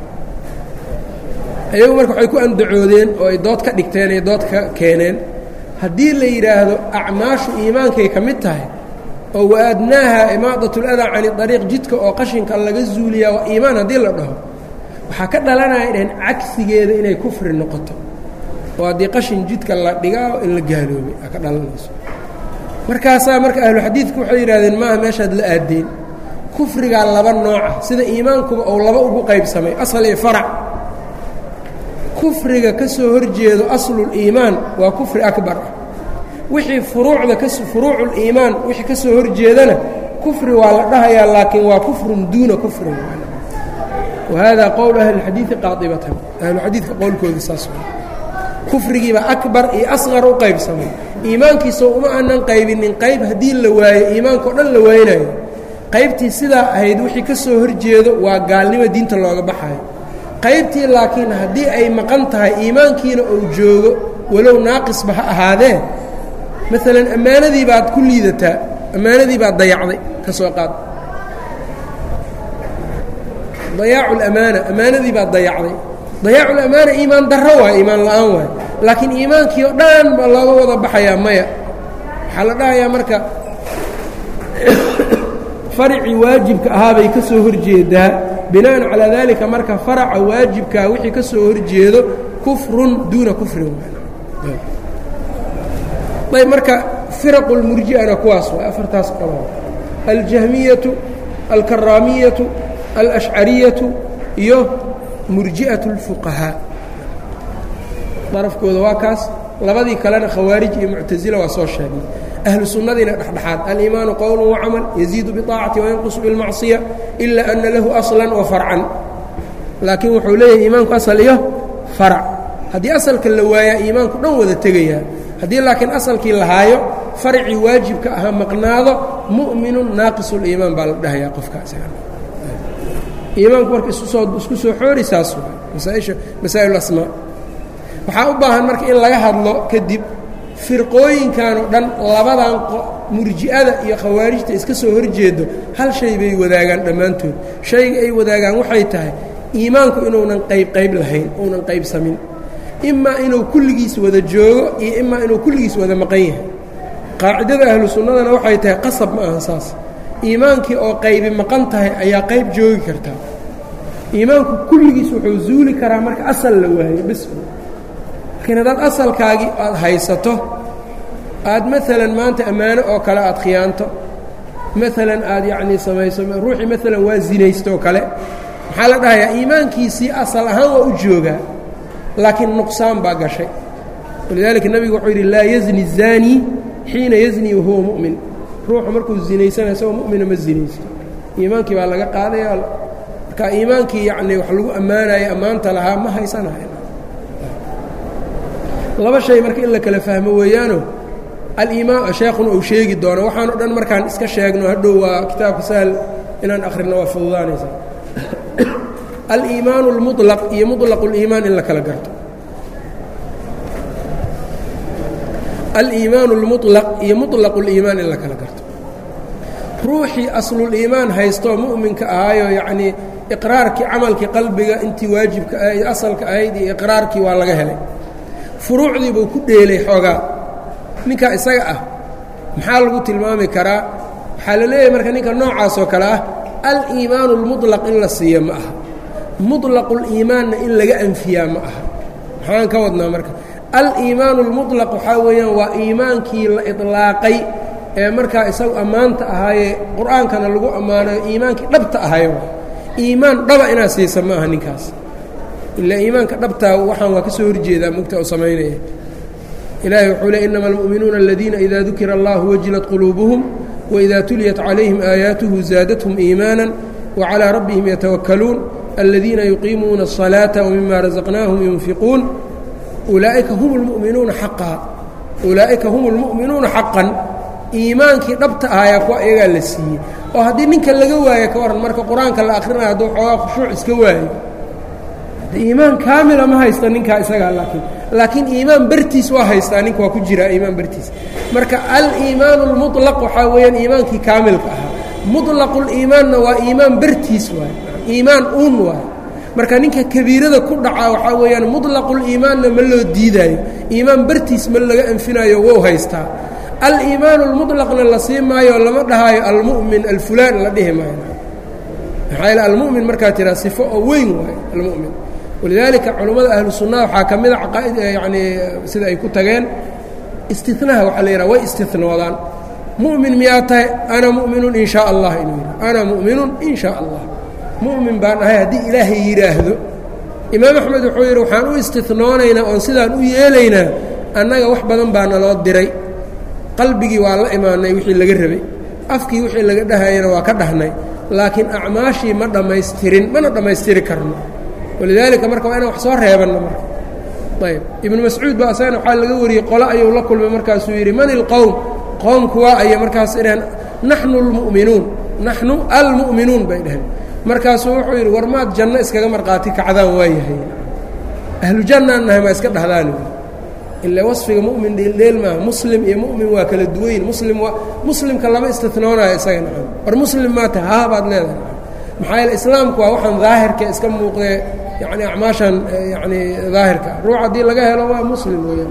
iyagu marka waxay ku andacoodeen oo ay dood ka dhigteen ay dood ka keeneen haddii la yidhaahdo acmaashu iimaankay ka mid tahay oo wa-aadnaaha imaadat اladaa cani ariiq jidka oo qashinka laga zuuliyaa waa iimaan haddii la dhaho waxaa ka dhalanaya dhaheen cagsigeeda inay kufri noqoto oo haddii qashin jidka la dhigaa in la gaaloobay aa ka dhalanayso markaasaa marka ahluxadiidku waxay yidhahdeen maaha meeshaad la aadeen kufrigaa laba nooca sida iimaankuba ou laba ugu qaybsamay asal iyo farac kufriga ka soo horjeedo asluliimaan waa kufri akbar ah wixii furuucda ka furuuculiimaan wixii ka soo horjeedana kufri waa la dhahayaa laakiin waa kufrun duuna kufrin wahada qowl ahli اxadiidi qaadibatan ahluxadiidka qowlkooda saas kufrigiiba akbar iyo asqar u qaybsamay iimaankiisa uma aanan qaybinin qayb haddii la waayo iimaanka o dhan la waynayo qaybtii sidaa ahayd wixii ka soo horjeedo waa gaalnimo diinta looga baxayo qaybtii laakiin haddii ay maqan tahay iimaankiina uu joogo walow naaqisba ha ahaadee maalan ammaanadii baad ku liidataa ammaanadii baad dayacday ka soo qaad dayaacu lamaana ammaanadii baad dayacday dayaacu lamaana iimaan darro waay iimaan la'aan waay laakiin iimaankii oo dhan baa looga wada baxayaa maya waxaa la dhahayaa marka faracii waajibka ahaabay ka soo horjeedaa bina'an calaa daalika marka faraca waajibkaa wixii ka soo horjeedo kufrun duuna kufrin ayb marka firaqu lmurji'ana kuwaas waay afartaas qolo aljahmiyatu alkaraamiyatu alashcariyatu iyo murji'at اlfuqahaa darafkooda waa kaas labadii kalena khawaarij iyo muctasila waa soo sheegnay ahlu sunnadiina dhexdhexaad aliimaanu qowl wacamal yaziidu biطaacati wayanqusu bilmacصiya ila ana lahu aslan wa farcan laakiin wuxuu leeyahay iimaanku asal iyo farac haddii asalka la waayaa iimaanku dhan wada tegayaa haddii laakiin asalkii lahaayo farcii waajibka ahaa maqnaado mu'minun naaqisu-liimaan baa la dhahayaa qofkaas iimaanku marka iskusoo isku soo xoori saas waay masaaisha masaa'il asmaa waxaa u baahan marka in laga hadlo kadib firqooyinkan oo dhan labadan murji'ada iyo khawaarijta iska soo horjeedo hal shay bay wadaagaan dhammaantood shayga ay wadaagaan waxay tahay iimaanku inuunan qayb qayb lahayn uunan qaybsamin imaa inuu kulligiis wada joogo iyo imaa inuu kulligiis wada maqan yahay qaacidada ahlu sunnadana waxay tahay qasab ma ahan saas iimaankii oo qaybi maqan tahay ayaa qayb joogi kartaa iimaanku kulligiis wuxuu zuuli karaa marka asal la waayo bis laakiin haddaad asalkaagii aad haysato aad maalan maanta ammaano oo kale aad khiyaanto maalan aad yacnii samayso ruuxii maalan waa zinaystooo kale maxaa la dhahayaa iimaankiisii asal ahaan waa u joogaa laakiin nuqsaan baa gashay walidaalika nebigu wuxuu yidhi laa yazni الzaani xiina yazni wahuwa mu'min ruuxu markuu zinaysana isagoo mu'mina ma zinaysto iimaankii baa laga qaadaya marka iimaankii yacni wax lagu ammaanayo ammaanta lahaa ma haysanayo laba shay marka in la kala fahmo weeyaano aliimaan sheekhuna uu sheegi doono waxaan o dhan markaan iska sheegno hadhow waa kitaabka sahal inaan akhrino waa fududaanaysa aliimaanu اlmuطlaq iyo muطlaq اliimaan in la kala garto aliimaanu اlmuطlaq iyo muطlaq اliimaan in la kala garto ruuxii asluliimaan haystoo mu'minka ahaayo yacnii iqraarkii camalkii qalbiga intii waajibka ahayd asalka ahayd iyo iqraarkii waa laga helay furuucdii buu ku dheelay xoogaa ninkaa isaga ah maxaa lagu tilmaami karaa waxaa la leeyahay marka ninka noocaasoo kale ah aliimaanu اlmuطlaq in la siiyo ma aha muطlaquliimaanna in laga anfiyaa ma aha maxaan ka wadnaa marka aliimaanu اlmuطlaq waxaa weeyaan waa iimaankii la iطlaaqay ee markaa isagu ammaanta ahaayee qur'aankana lagu ammaanayo iimaankii dhabta ahayo iimaan dhaba inaad siisa ma aha ninkaas ilaa iimaanka dhabtaa waxaan waa ka soo horjeedaa mugta u samaynaya ilaahay wuxuu le inama almu'minuuna aladiina ida dukira allahu wajilat quluubuhum waida tuliyat calayhim aayaatuhu zaadathum iimaana wacalىa rabbihim yatawakkaluun aladiina yuqiimuuna الصalaaةa wmima razaqnaahum yunfiquun ulaa'ika hum اlmu'minuuna xaqaa ulaa'ika hum اlmu'minuuna xaqan iimaankii dhabta ahayaa kuwa iyagaa la siiyey oo haddii ninka laga waayo ka waran marka qur-aanka la akhrinayo hadduu xoogaa khushuuc iska waayo iimaan kaamila ma haysta ninkaa isagaa laakiin laakiin iimaan bertiis waa haystaa ninka waa ku jiraa iimaan bertiis marka aliimaanu اlmuطlaq waxaa weeyaan iimaankii kaamilka ahaa muطlaquliimaanna waa iimaan bertiis waay iimaan uun waay marka ninka kabiirada ku dhacaa waxaa weeyaan muطlaquliimaanna ma loo diidaayo iimaan bertiis ma laga anfinaayo wou haystaa aliimaanu اlmuطlaqna la sii maayo lama dhahaayo almu'min alfulaan la dhihi maayo maxaa yaele almu'min markaa tiraa sifo oo weyn waayo almu'min walidaalika culummada ahlu sunnaha waxaa ka mida caqaa'id yacnii sida ay ku tageen istinaha waxaa la yidhaha way istinoodaan mu'min miyaa tahay ana mu'minun in shaa allah inuu yidhaha ana mu'minun in shaa allah mu'min baan ahay haddii ilaahay yidhaahdo imaam axmed wuxuu yidhi waxaan u istinoonaynaa oon sidaan u yeelaynaa annaga wax badan baa naloo diray qalbigii waa la imaanay wixii laga rabay afkii wixii laga dhahayana waa ka dhahnay laakiin acmaashii ma dhammaystirin mana dhammaystiri karno walidaalika marka waa inaan wax soo reebanno marka ayb ibnu mascuud ba asagana waxaa laga wariyey qole ayuu la kulmay markaasuu yidhi man ilqowm qoomku waa aya markaas idhaheen naxnu almu'minuun naxnu almu'minuun bay dhaheen markaasuu wuxuu yidhi war maad janno iskaga marqaati kacdaan waa yahay ahlu jannaan nahay maa iska dhahdaan ila wasfiga mu'min dheeldheel maaha muslim iyo mu'min waa kala duwayn muslim waa muslimka lama istinoonayo isaga nacam war muslim maa tahay haa baad leedahay maxaa yeele islaamku waa waxaan daahirka iska muuqdee yacni acmaashan yacni daahirka ruux haddii laga helo waa muslim weeyaan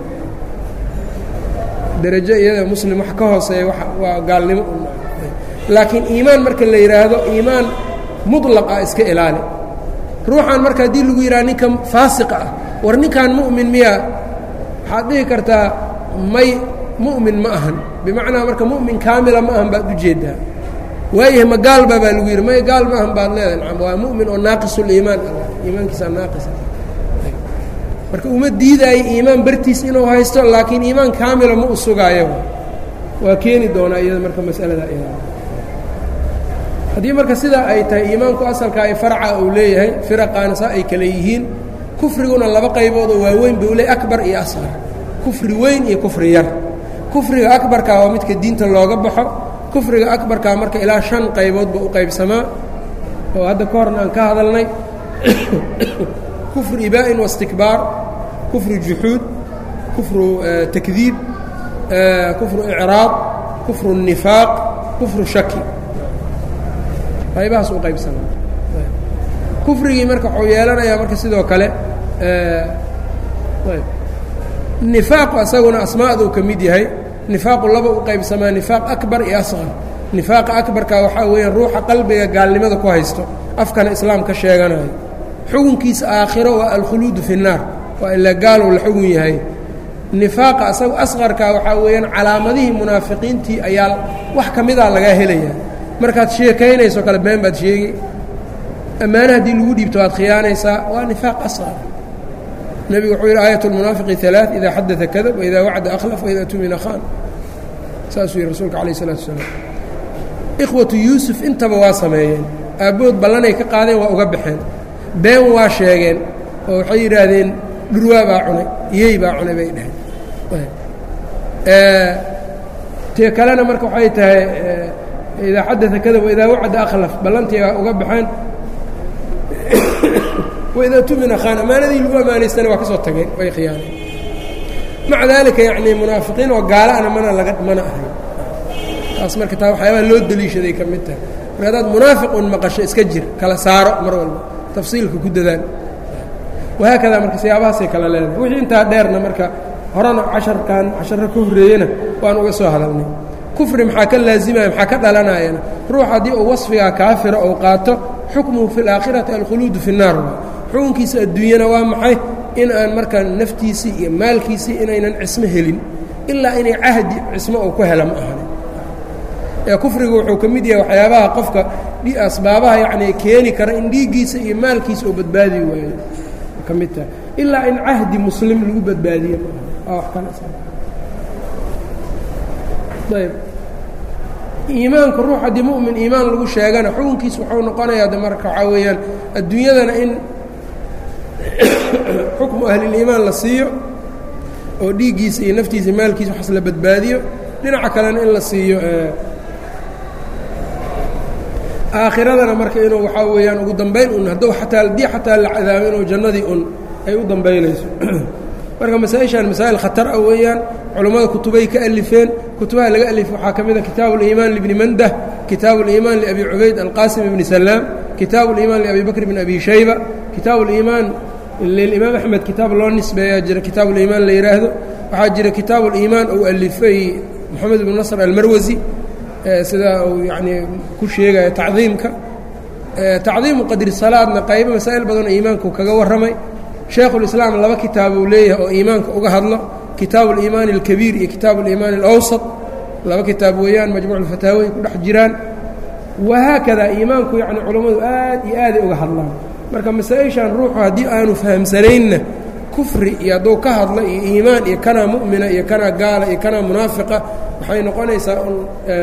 derajo iyada muslim wax ka hooseeya waa gaalnimo laakiin iimaan marka la yidhaahdo iimaan muطlaq ah iska ilaali ruuxan marka haddii lagu yidhaha ninka faasiqa ah war ninkan mu'min miyaa waxaad dhihi kartaa may mu'min ma ahan bimacnaa marka mu'min kaamila ma ahan baad ujeeddaa waayahay ma gaalba baa lagu yidhi may gaal ma ahan baad leedahay nacam waa mu'min oo naaqisuliimaan ah iimaankiisaa naaqisa marka uma diidaayo iimaan bartiis inuu haysto laakiin iimaan kaamila ma u sugaayo waa keeni doonaa iyada marka masalada iyada haddii marka sidaa ay tahay iimaanku asalka ay farca uu leeyahay firaqaana saa ay kale yihiin kufriguna laba qayboodoo waaweyn buu leey akbar iyo asqar kufri weyn iyo kufri yar kufriga akbarkaa waa midka diinta looga baxo kufriga akbarkaa marka ilaa shan qayboodba u qaybsamaa oo hadda ka horna aan ka hadalnay kufru ibaa'in wastikbaar kufru juxuud kufru takdiib kufru icraad kufru nifaaq kufru shaki qaybahaas u qaybsamaa kufrigii marka wuxuu yeelanayaa marka sidoo kale nifaaqu asaguna asmaaduu ka mid yahay nifaaqu laba u qaybsamaa nifaaq akbar iyo asqar nifaaqa akbarka waxaa weeyaan ruuxa qalbiga gaalnimada ku haysto afkana islaam ka sheeganayo xugunkiisa aakhiro waa alkhuluudu fi الnaar waa ilaa gaalow la xugun yahay nifaaqa asagu asqarka waxaa weeyaan calaamadihii munaafiqiintii ayaa wax ka mida lagaa helaya markaad sheekaynayso kale been baad sheegi ammaane haddii lagu dhiibto waad khiyaanaysaa waa nifaaq asqar nebigu wuxuu yidhi aayat اlmunaafiqi alaaث idaa xadada kadab waida wacda akhlaf waida tumina khan saasuu yihi rasuulka alayh الsalatu wasalaam ikhwatu yuusuf intaba waa sameeyeen aabbood ballanay ka qaadeen waa uga baxeen been waa sheegeen oo waxay yidhaahdeen dhurwaa baa cunay iyey baa cunay bay dhaheen tee kalena marka waxay tahay idaa xadaa kada waidaa wacada akhlaf ballantii baa uga baxeen waidaa tumina khaan ammaanadii lagu ammaanaystana waa ka soo tageen way khiyaaneen maca daalika yacni munaafiqiin oo gaalaana mana laga mana ahayn taas marka taa waxyaabaha loo deliishaday ka mid tahay marka haddaad munaafiq un maqasho iska jir kala saaro mar walba tafsiilka ku dadaal wahaakadaa marka siyaabahaasay kala leedahay wixii intaa dheerna marka horena casharkan casharro ka horreeyena waan uga soo hadalnay kufri maxaa ka laazimaya maxaa ka dhalanayana ruux haddii uu wasfigaa kaafira ou qaato xukmuhu fi اlaakhirati alkhuluudu fi الnaar xukunkiisa adduunyana waa maxay in aan markaa naftiisii iyo maalkiisii inaynan cismo helin ilaa inay cahdi cismo uu ku hela ma ahani ee kufrigu wuxuu ka mid yahay waxyaabaha qofka asbaabaha yacni keeni kara in dhiiggiisa iyo maalkiisa uu badbaadi waayo ka mid tahay ilaa in cahdi muslim lagu badbaadiye ma aha waa wax kale ayb iimaanku ruux haddii mu'min iimaan lagu sheegana xukunkiis wuxuu noqonayaa de marka waxaa weeyaan adduunyadana in xukmu ahliliimaan la siiyo oo dhiiggiisa iyo naftiisa maalkiisa waxaas la badbaadiyo dhinaca kalena in la siiyo aakhiradana marka inuu waxaa weeyaan ugu dambayn un hadduu ataa haddii xataa la cadaabo inuu jannadii un ay u dambaynayso marka masaa-ishan masaa'il khatar ah weeyaan culammada kutubay ka alifeen kutubaha laga alif waxaa ka mid a kitaabu اliimaan libni mandah kitaabu اliimaan liabi cubayd alqasim ibni salaam kitaabu اliimaan liabi bakr bn abi shayba kitaabu اliimaan lilimaam axmed kitaab loo nisbeeyaa jira kitaabu اliimaan la yidhaahdo waxaa jira kitaabu اliimaan uu alifay moxamed ibnu nasr almarwasi sidaa uu yanii ku sheegaya tacdiimka tacdiimu qadri salaadna qaybo masaa'il badanoo iimaanku kaga warramay shaekhulislaam laba kitaab uu leeyahay oo iimaanka uga hadlo kitaabu aliimaani alkabiir iyo kitaabu aliimaani alawsat laba kitaab weeyaan majmuuc ulfataawoy ku dhex jiraan wahaakadaa iimaanku yacni culammadu aad iyo aaday uga hadlaan marka masaa-ishan ruuxu haddii aanu fahamsanaynna kufri iyo hadduu ka hadlo iyo iimaan iyo kanaa mu'mina iyo kanaa gaala iyo kanaa munaafiqa waxay noqonaysaa un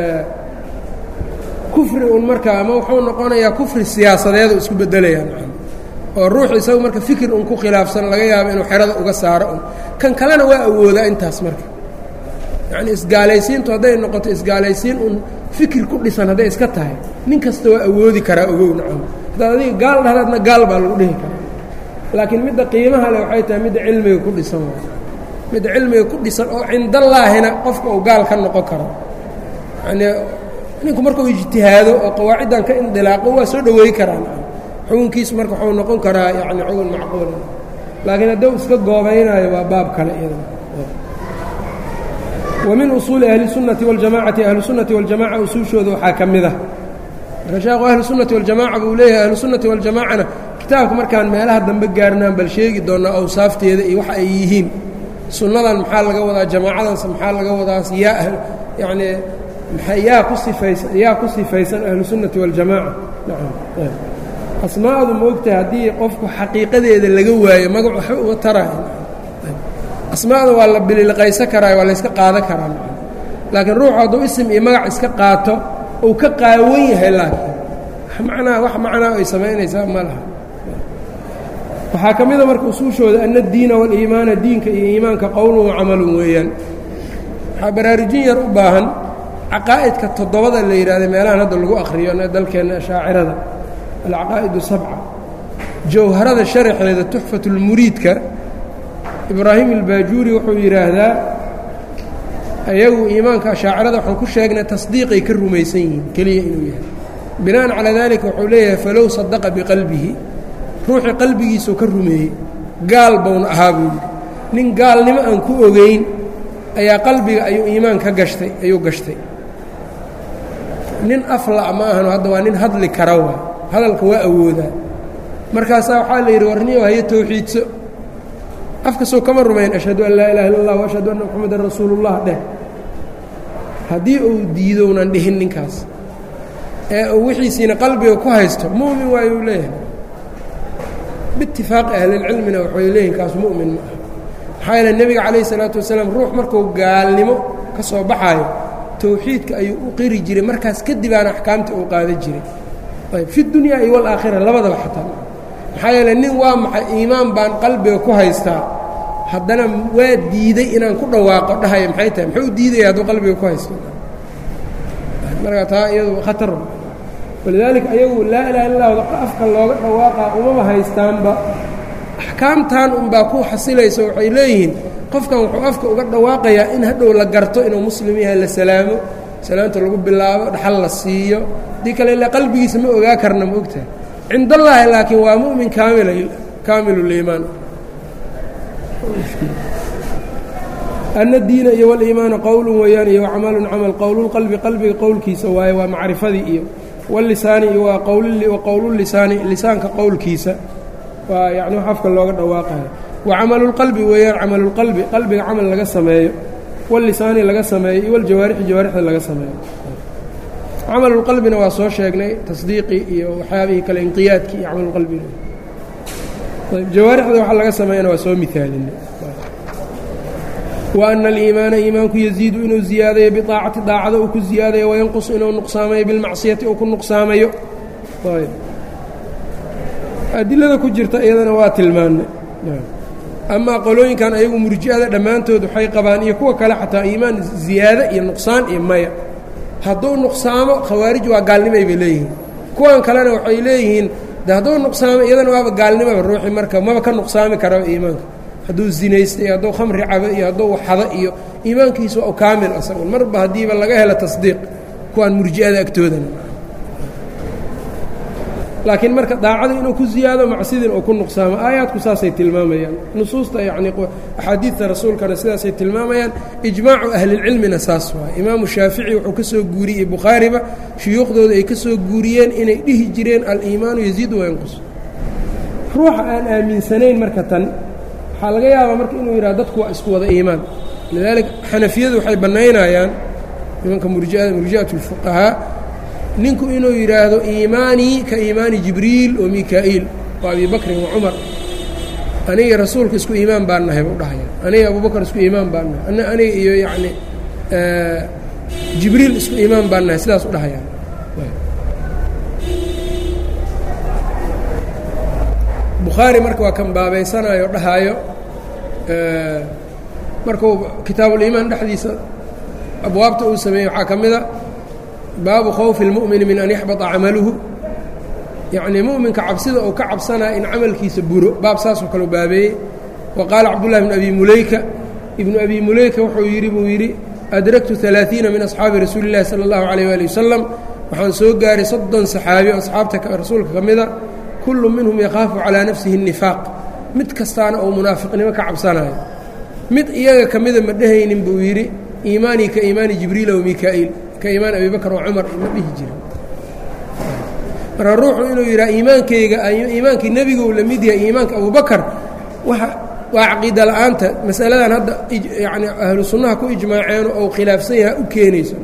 kufri un markaa ama wuxuu noqonayaa kufri siyaasadeedu isku beddelayaan oo ruux isagu marka fikir un ku khilaafsan laga yaabo inuu xerada uga saaro un kan kalena waa awoodaa intaas marka yacni isgaalaysiintu hadday noqoto isgaalaysiin un fikir ku dhisan hadday iska tahay nin kasta waa awoodi karaa ogow nacam haddaad adiga gaal dhahdaadna gaal baa lagu dhihi karaa laakiin midda qiimaha leh waxay tahay midda cilmiga ku dhisan midda cilmiga ku dhisan oo cindallaahina qofka uu gaal ka noqon karo yanii ninku markuu ijtihaado oo qawaaciddan ka indilaaqo waa soo dhoweey karaan xukunkiisu marka waxuu noqon karaa yani xugun macquula laakiin hadduu iska goobaynaayo waa baab kale iyadana wa min usuuli ahli sunnati waljamacati ahlu sunnati waljamaca usuushooda waxaa ka mid ah marka sheekhu ahlu sunnati waljamaca buu leeyahay ahlu sunnati waljamacana kitaabka markaan meelaha dambe gaarnaan bal sheegi doonaa awsaafteeda iyo waxa ay yihiin sunnadan maxaa laga wadaa jamaacadanse maxaa laga wadaas yaa yacnii yaa ku sifaysan yaa ku sifaysan ahlu sunnati waljamaca nacam asmaadu ma ogtahay haddii qofku xaqiiqadeeda laga waayo magac waxba uga taraayo asmaada waa la bililqaysan karaayo waa layska qaadan karaa laakiin ruuxu hadduu isim iyo magac iska qaato uu ka qaawan yahay laakiin manaa wax macnaa ay samaynaysaa ma laha waxaa ka mida marka usuushooda ana addiina waliimaana diinka iyo iimaanka qowlun wa camalun weeyaan waxaa baraarujin yar u baahan caqaa'idka toddobada la yidhahda meelahan hadda lagu akhriyo dalkeenna ashaacirada alcaqaa'idu sabca jawharada sharaxeeda tuxfatulmuriidka ibraahim albaajuuri wuxuu yidhaahdaa ayagu iimaanka ashaacirada waxaan ku sheegnay tasdiiqay ka rumaysan yihiin keliya inuu yahay bina'an calaa daalika wuxuu leeyahay falow sadaqa biqalbihi ruuxii qalbigiisuu ka rumeeyey gaal bowna ahaa buu yidhi nin gaalnimo aan ku ogeyn ayaa qalbiga ayuu iimaan ka gashtay ayuu gashtay nin afla ma ahano hadda waa nin hadli kara waa hadalka waa awoodaa markaasaa waxaa la yidhi warniyo haye towxiidso afkasoo kama rumayn ashhadu an laa ilaha illa allah wa ashhadu anna moxamedan rasuulullah dheh haddii uu diidownan dhihin ninkaas ee uu wixiisiina qalbiga ku haysto mu'min waayuu leeyahay biitifaaqi ahlilcilmina waxay leeyihin kaas mu'min ma aha maxaa yeele nebiga calayh isalaatu wasalaam ruux markuu gaalnimo ka soo baxaayo towxiidka ayuu u qiri jiray markaas kadibaana axkaamta uu qaadan jiray ayb fi dunyaa iyo walaakhira labadaba xataa maxaa yeele nin waa maxay iimaan baan qalbiga ku haystaa haddana waa diiday inaan ku dhawaaqo dhahaya maxay tahay muxuu diidaya hadduu qalbiga ku haysto marka taa iyadu khatar walidaalika ayagu laa ilaha illa lahu afka looga dhawaaqaa umama haystaanba axkaamtan unbaa ku xasilaysa waxay leeyihiin qofkan wuxuu afka uga dhawaaqayaa in hadhow la garto inuu muslim yahay la salaamo salaamta lagu bilaabo dhaxal la siiyo haddii kale ilaa qalbigiisa ma ogaa karna ma ogtahay cindallaahi laakiin waa mu'min kaamil kaamiluliimaan ana diina iyo waliimaana qowlun weeyaan iyo camalun camal qowlulqalbi qalbiga qowlkiisa waaye waa macrifadii iyo walisaani iyo waa qowlulisaani lisaanka qowlkiisa waa yani wax afka looga dhawaaqayo wa camalulqalbi weeyaan camalulqalbi qalbiga camal laga sameeyo walisaani laga sameeyo iyo waljawaarixi jawaarixda laga sameeyo camalulqalbina waa soo sheegnay tasdiiqii iyo waxyaabihii kale inqiyaadkii iyo camalulqalbina jawaarixda waxa laga sameeyana waa soo miaalinay wa ana aliimaana iimaanku yaziidu inuu ziyaadayo biaacati daacada uu ku ziyaadayo wayanqusu inuu nuqsaamayo bilmacsiyati uu ku nuqsaamayo adilada ku jirta iyadana waa tilmaannay amaa qolooyinkan ayagu murji'ada dhammaantood waxay qabaan iyo kuwa kale xataa iimaan ziyaado iyo nuqsaan iyo maya hadduu nuqsaamo khawaarij waa gaalnimay bay leeyihiin kuwan kalena waxay leeyihiin de hadduu nuqsaamo iyadana waaba gaalnimaba ruuxi marka maba ka nuqsaami karaba iimaanka hadduu zinaysta iyo hadduu khamri cabo iyo hadduu waxado iyo iimaankiisu waa u kaamil asagun marba haddiiba laga helo tasdiiq kuwaan murji'ada agtoodana laakiin marka daacada inuu ku ziyaado macsidin uu ku nuqsaamo aayaadku saasay tilmaamayaan nusuusta yacnii axaadiidta rasuulkana sidaasay tilmaamayaan ijmaacu ahlilcilmina saas waay imaamu shaafici wuxuu ka soo guuriyey bukhaariba shuyuukhdooda ay ka soo guuriyeen inay dhihi jireen aliimaanu yaziidu wayanqus ruuxa aan aaminsanayn marka tan waxaa laga yaabaa marka inuu yidhaha dadku waa isku wada iimaan lidaalika xanafiyadu waxay bannaynayaan nimanka murjiada murji'at اlfuqahaa ninku inuu yidhaahdo iimaanii ka iimaani jibriil wa mikaa'iil wa abi bakrin wa cumar aniga rasuulka isku iimaan baan nahay buu dhahaya aniga abubakar isku iimaan baan nahay aniga iyo yacni jibriil isku iimaan baan nahay sidaas u dhahayaan bukhaari marka waa kan baabaysanayo dhahaayo markuu kitaabuliimaan dhexdiisa abwaabta uu sameeyey waxaa ka mid a baabu khawfi اlmu'mini min an yaxbata camaluhu yacnii mu'minka cabsida uu ka cabsanaya in camalkiisa buro baab saasoo kale u baabeeyey wa qaala cabdullahi bn abi muleyka ibnu abi muleyka wuxuu yidhi buu yidhi adraktu ثalaaثiina min asxaabi rasuuli اllahi salى اllahu عalيyh wali wasalam waxaan soo gaaray soddon saxaabi oo asxaabta rasuulka ka mida kullu minhum yakhaafu calaa nafsihi الnifaaq mid kastaana uu munaafiqnimo ka cabsanayo mid iyaga ka mida ma dhehaynin buu yidhi iimaanii ka iimaani jibriila wa mikaa'iil ka iimaan abi bakr wa cumar ma dhihi jirin marka ruuxu inuu yidhaha iimaankayga iimaankii nebigu la mid yahay iimaanka abubakar waxa waa caqiida la'aanta masaladan hadda yacni ahlu sunnaha ku ijmaaceeno ou khilaafsan yaha u keenayso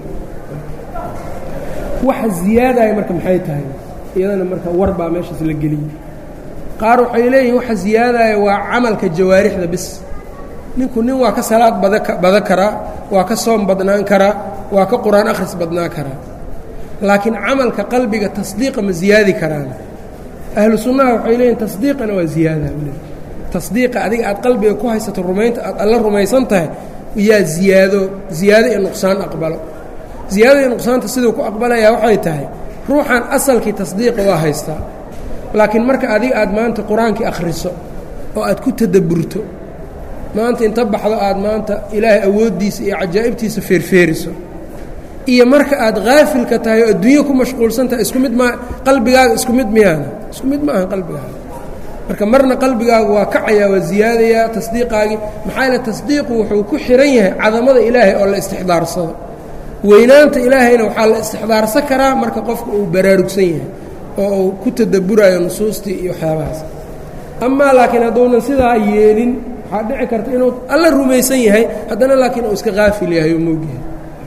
waxa ziyaadaya marka maxay tahay iyadana marka war baa meeshaas la geliyey qaar waxay leeyihin waxa ziyaadaya waa camalka jawaarixda bis ninku nin waa ka salaad bada karaa waa ka soom badnaan karaa waa ka qur-aan akhris badnaan karaa laakiin camalka qalbiga tasdiiqa ma ziyaadi karaan ahlu sunnaha waxay leeyihin tasdiiqana waa ziyaada tasdiiqa adiga aad qalbiga ku haysato rumaynta aad alla rumaysan tahay yaa ziyaado ziyaado iyo nuqsaan aqbalo ziyaadada iyo nuqsaanta siduu ku aqbalayaa waxay tahay ruuxan asalkii tasdiiqa waa haystaa laakiin marka adiga aad maanta qur-aankii akhriso oo aad ku tadabburto maanta inta baxdo aad maanta ilaahay awooddiisa iyo cajaa'ibtiisa feerfeeriso iyo marka aad haafilka tahay oo adduunyo ku mashquulsan tahay isku mid maa qalbigaaga isku mid miyaana isku mid ma ahan qalbigaaga marka marna qalbigaagu waa kacayaa waa ziyaadayaa tasdiiqaagii maxaa yaele tasdiiqu wuxuu ku xihan yahay cadamada ilaahay oo la istixdaarsado weynaanta ilaahayna waxaa la istixdaarsan karaa marka qofka uu baraarugsan yahay oo uu ku tadabburayo nusuustii iyo waxyaabahaas amaa laakiin hadduunan sidaa yeelin waxaa dhici karta inuu alla rumaysan yahay haddana laakiin uu iska qaafil yahay oo moogyahay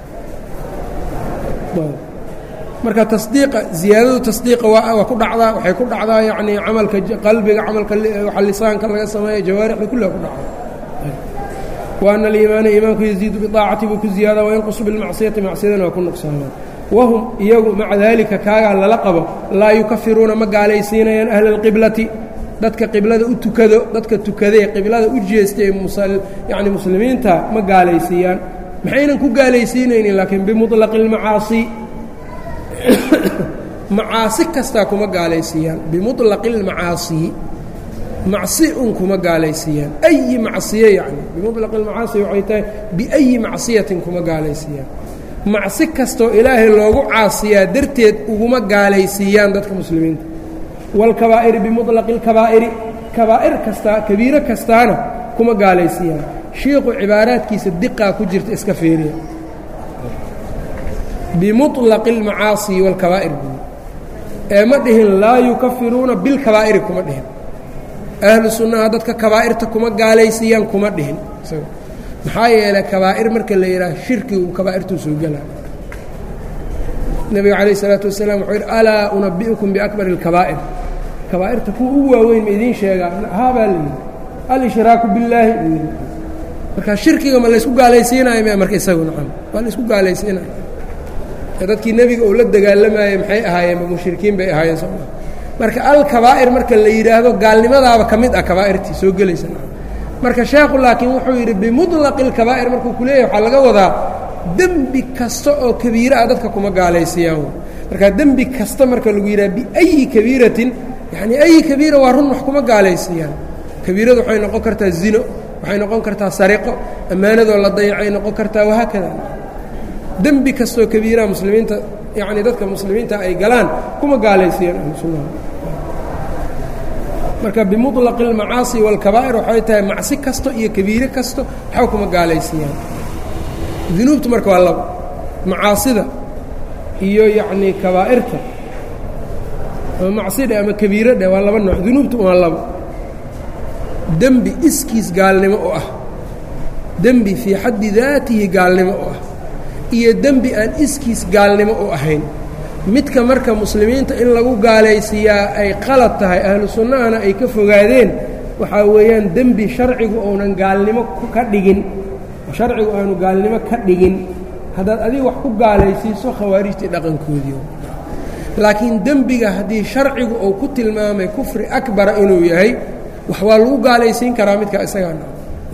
marka tasdiiqa ziyaadadu tasdiiqa waa waa ku dhacdaa waxay ku dhacdaa yacnii camalka qalbiga camalka waxa lisaanka laga sameeya jawaarixda kulliga ku dhacda wa ana aliimaana iimaanku yaziidu biaacati buu ku ziyaada wayanqusu bilmacsiyati macsiyadana waa ku nuqsaamaa wahum iyagu maca daalika kaagaa lala qabo laa yukafiruuna ma gaalaysiinayaan ahla alqiblati dadka qiblada u tukado dadka tukadee qiblada u jeestay yani muslimiinta ma gaalaysiiyaan maxaynan ku gaalaysiinaynin laakiin bimuطlaqi اlmacaasi macaasi kastaa kuma gaalaysiiyaan bimuطlaqi اlmacaasi macsi un kuma gaalaysiiyaan ayi macsiye yani bimuطlaqi اlmacaasi waxay tahay biayi macsiyatin kuma gaalaysiiyaan macsi kastoo ilaahay loogu caasiyaa darteed uguma gaalaysiiyaan dadka muslimiinta wاlkabaa'iri bimuطlaqi اlkabaa'iri kabaa'ir kastaa kabiiro kastaana kuma gaalaysiiyaan shiiqu cibaaraadkiisa diqaa ku jirta iska feeriya bimuطlaqi اlmacaasi wاlkabaa'ir buu ee ma dhihin laa yukafiruuna bilkabaa'iri kuma dhihin ahlu sunnaha dadka kabaa'irta kuma gaalaysiiyaan kuma dhihin maxaa yeelay kabaa'ir marka la yidhaah shirkigu kabaa'irtuu soo gelaa nebiga calayh isalaatu wasalaam wuxuu yidhi alaa unabi'ukum biakbari اlkabaa'ir kabaa'irta kuwa ugu waaweyn ma idiin sheegaa haabaa la yidhi alshraaku billaahi buu yidhi marka shirkiga ma laysku gaalaysiinayo m marka isagu nacam waa laysku gaalaysiinayo dadkii nebiga uu la dagaalamayey maxay ahaayeen mushrikiin bay ahaayeen sooma marka alkabaa'ir marka la yidhaahdo gaalnimadaaba ka mid ah kabaa'irtii soo gelaysa marka sheekhu laakiin wuxuu yidhi bimuطlaqi اlkabaa'ir markuu ku leeyahy waxaa laga wadaa dembi kasta oo kabiira ah dadka kuma gaalaysiiyaan marka dembi kasta marka lagu yidhaha biayi kabiiratin yacni ayi kabiira waa run wax kuma gaalaysiiyaan kabiiradu waxay noqon kartaa zino waxay noqon kartaa sariqo ammaanadoo la dayacay noqon kartaa wahaakada dembi kastoo kabiiraha muslimiinta yacni dadka muslimiinta ay galaan kuma gaalaysiiyaan ahlusunnaha marka bimuطlaqi اlmacaasi wاlkabaa'ir waxay tahay macsi kasto iyo kabiire kasto waxba kuma gaalaysiiyaan dunuubtu marka waa labo macaasida iyo yacnii kabaa'irta ama macsidhe ama kabiiradhe waa laba nooc dunuubtu waa labo dembi iskiis gaalnimo u ah dembi fii xaddi daatihi gaalnimo u ah iyo dembi aan iskiis gaalnimo u ahayn midka marka muslimiinta in lagu gaalaysiiyaa ay qalad tahay ahlu sunnahana ay ka fogaadeen waxaa weeyaan dembi sharcigu uunan gaalnimo ka dhigin sharcigu aanu gaalnimo ka dhigin haddaad adiga wax ku gaalaysiiso khawaarijtii dhaqankoodii laakiin dembiga haddii sharcigu uu ku tilmaamay kufri akbara inuu yahay wax waa lagu gaalaysiin karaa midkaa isagaa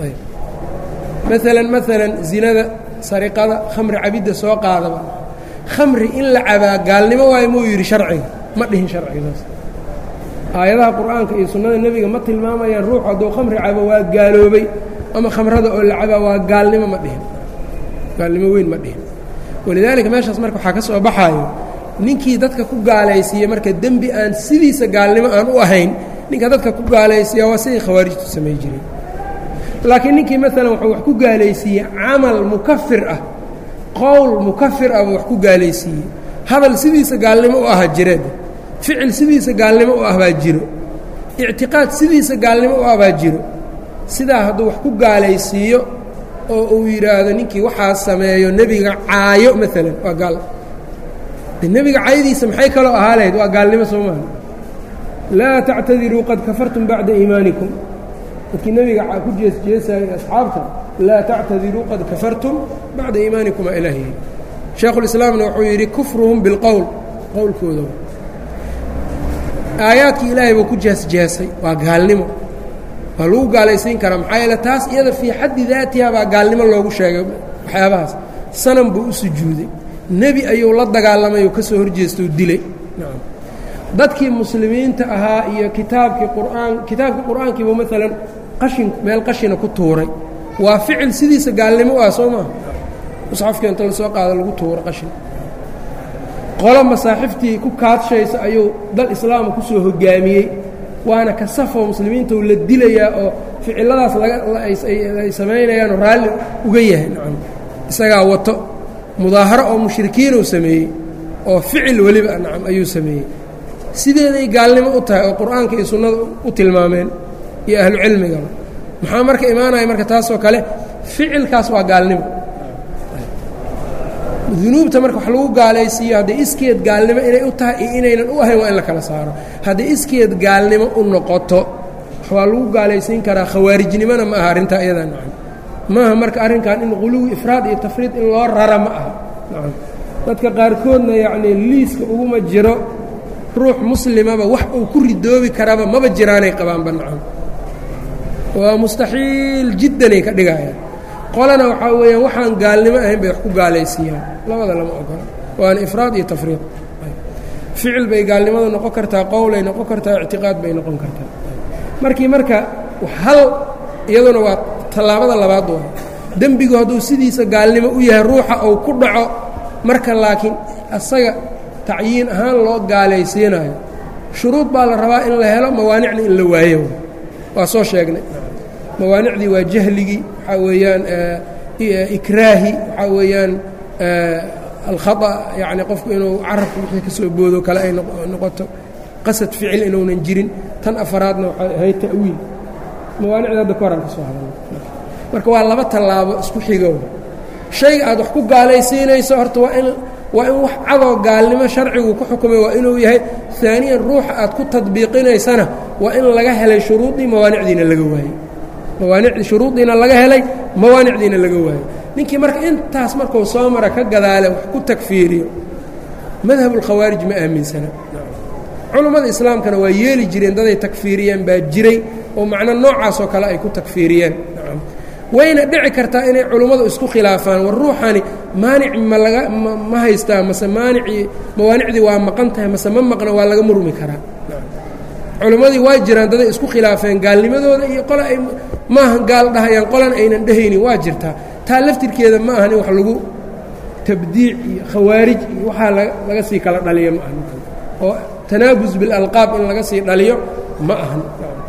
maalan maalan zinada sariqada khamri cabidda soo qaadaba khamri in la cabaa gaalnimo waayo muu yidhi sharciga ma dhihin sharcigaas aayadaha qur'aanka iyo sunnada nebiga ma tilmaamayaan ruux hadduu khamri cabo waa gaaloobay ama khamrada oo la cabaa waa gaalnimo ma dhihin gaalnimo weyn ma dhihin walidaalika meeshaas marka waxaa ka soo baxaayo ninkii dadka ku gaalaysiiye marka dembi aan sidiisa gaalnimo aan u ahayn ninka dadka ku gaalaysiiya waa sidii khawaarijtu samay jireen laakiin ninkii maalan wuxuu wax ku gaalaysiiyey camal mukafir ah qowl mukafir ah buu wax ku gaalaysiiyey hadal sidiisa gaalnimo u aha jireed ficil sidiisa gaalnimo u ah baa jiro ictiqaad sidiisa gaalnimo u ah baa jiro sidaa hadduu wax ku gaalaysiiyo oo uu yidhaahdo ninkii waxaa sameeyo nebiga caayo maalan waa gaal de nebiga caayadiisa maxay kaloo ahaa lahayd waa gaalnimo soo maaha laa tactadiruu qad kafartum bacda iimaanikum dadkii nebiga ku jeesjeesayay asxaabta laa tactadiruu qad kafartum bacda iimaanikum aa ilaahiyi shaekhulislaamna wuxuu yidhi kufruhum bilqowl qowlkooda aayaadkii ilaahay buu ku jeesjeesay waa gaalnimo waa lagu gaalaysiin karaa maxaa yeele taas iyada fii xaddi daatiha baa gaalnimo loogu sheegay waxyaabahaas sanam buu u sujuuday nebi ayuu la dagaalamay oo ka soo horjeestau dilay nacam dadkii muslimiinta ahaa iyo kitaabkii qur'aan kitaabkii qur'aankiibuu maalan qashin meel qashina ku tuuray waa ficil sidiisa gaalnimo u ah soo maaha musxafka inta la soo qaado lagu tuuro qashin qolo masaaxiftii ku kaadshaysa ayuu dal islaama ku soo hogaamiyey waana ka safoo muslimiinta u la dilayaa oo ficilladaas lagaay samaynayaanoo raalli uga yahay nacam isagaa wato mudaaharo oo mushrikiinuu sameeyey oo ficil weliba nacam ayuu sameeyey sideeday gaalnimo u tahay oo qur'aanka iyo sunnada u tilmaameen iyo ahlu cilmigaba maxaa marka imaanaya marka taasoo kale ficilkaas waa gaalnimo dunuubta marka wax lagu gaalaysiiyo hadday iskeed gaalnimo inay u tahay iyo inaynan u ahayn waa in la kala saaro hadday iskeed gaalnimo u noqoto waa lagu gaalaysiin karaa khawaarijnimona ma aha arrintaa iyadaa nacam maaha marka arrinkan in quluwi ifraad iyo tafriid in loo rara ma aha dadka qaarkoodna yacnii liiska uguma jiro ruux muslimaba wax uu ku ridoobi karaba maba jiraanay qabaanba nacam waa mustaxiil jiddanay ka dhigayaan qolana waxaa weeyaan waxaan gaalnimo ahayn bay wax ku gaalaysiiyaan labada lama ogola waana ifraad iyo tafriid ficil bay gaalnimadu noqon kartaa qowlay noqon kartaa ictiqaad bay noqon kartaa markii marka hal iyaduna waa tallaabada labaad waa dembigu hadduu sidiisa gaalnimo u yahay ruuxa uu ku dhaco marka laakiin asaga tacyiin ahaan loo gaalaysiinayo shuruud baa la rabaa in la helo mawaanicna in la waayo waa soo sheegnay mawaanicdii waa jahligii waxaa weeyaan ikraahi waxaa weeyaan alkhata yacni qofku inuu carabka wixii ka soo boodo kale ay noqoto qasad ficil inuunan jirin tan afaraadna waxay ahayd ta'wiil mawaanicda hadda koraan ka soo hadalna marka waa laba tallaabo isku xigo shayga aad wax ku gaalaysiinayso horta waa in waa in wax cadoo gaalnimo sharcigu ku xukumay waa inuu yahay aaniyan ruuxa aad ku tadbiiqinaysana waa in laga helay shuruudii mawaanicdiina laga waayey mawaanicdii shuruudiina laga helay mawaanicdiina laga waayey ninkii marka intaas markuu soo mara ka gadaale wax ku takfiiriyo madhabulkhawaarij ma aaminsana culummada islaamkana waa yeeli jireen daday takfiiriyeen baa jiray oo macno noocaasoo kale ay ku takfiiriyeen wayna dhici kartaa inay culummadu isku khilaafaan war ruuxani maanic ma laga ma haystaa mase maanicii mawaanicdii waa maqan tahay mase ma maqna waa laga murmi karaa culimmadii waa jiraan daday isku khilaafeen gaalnimadooda iyo qole ay maahan gaal dhahayaan qolan aynan dhehaynin waa jirtaa taa laftirkeeda ma ahan in wax lagu tabdiic iyo khawaarij iyo waxaa laga sii kala dhaliyo ma ahan oo tanaabus bilalqaab in laga sii dhaliyo ma ahan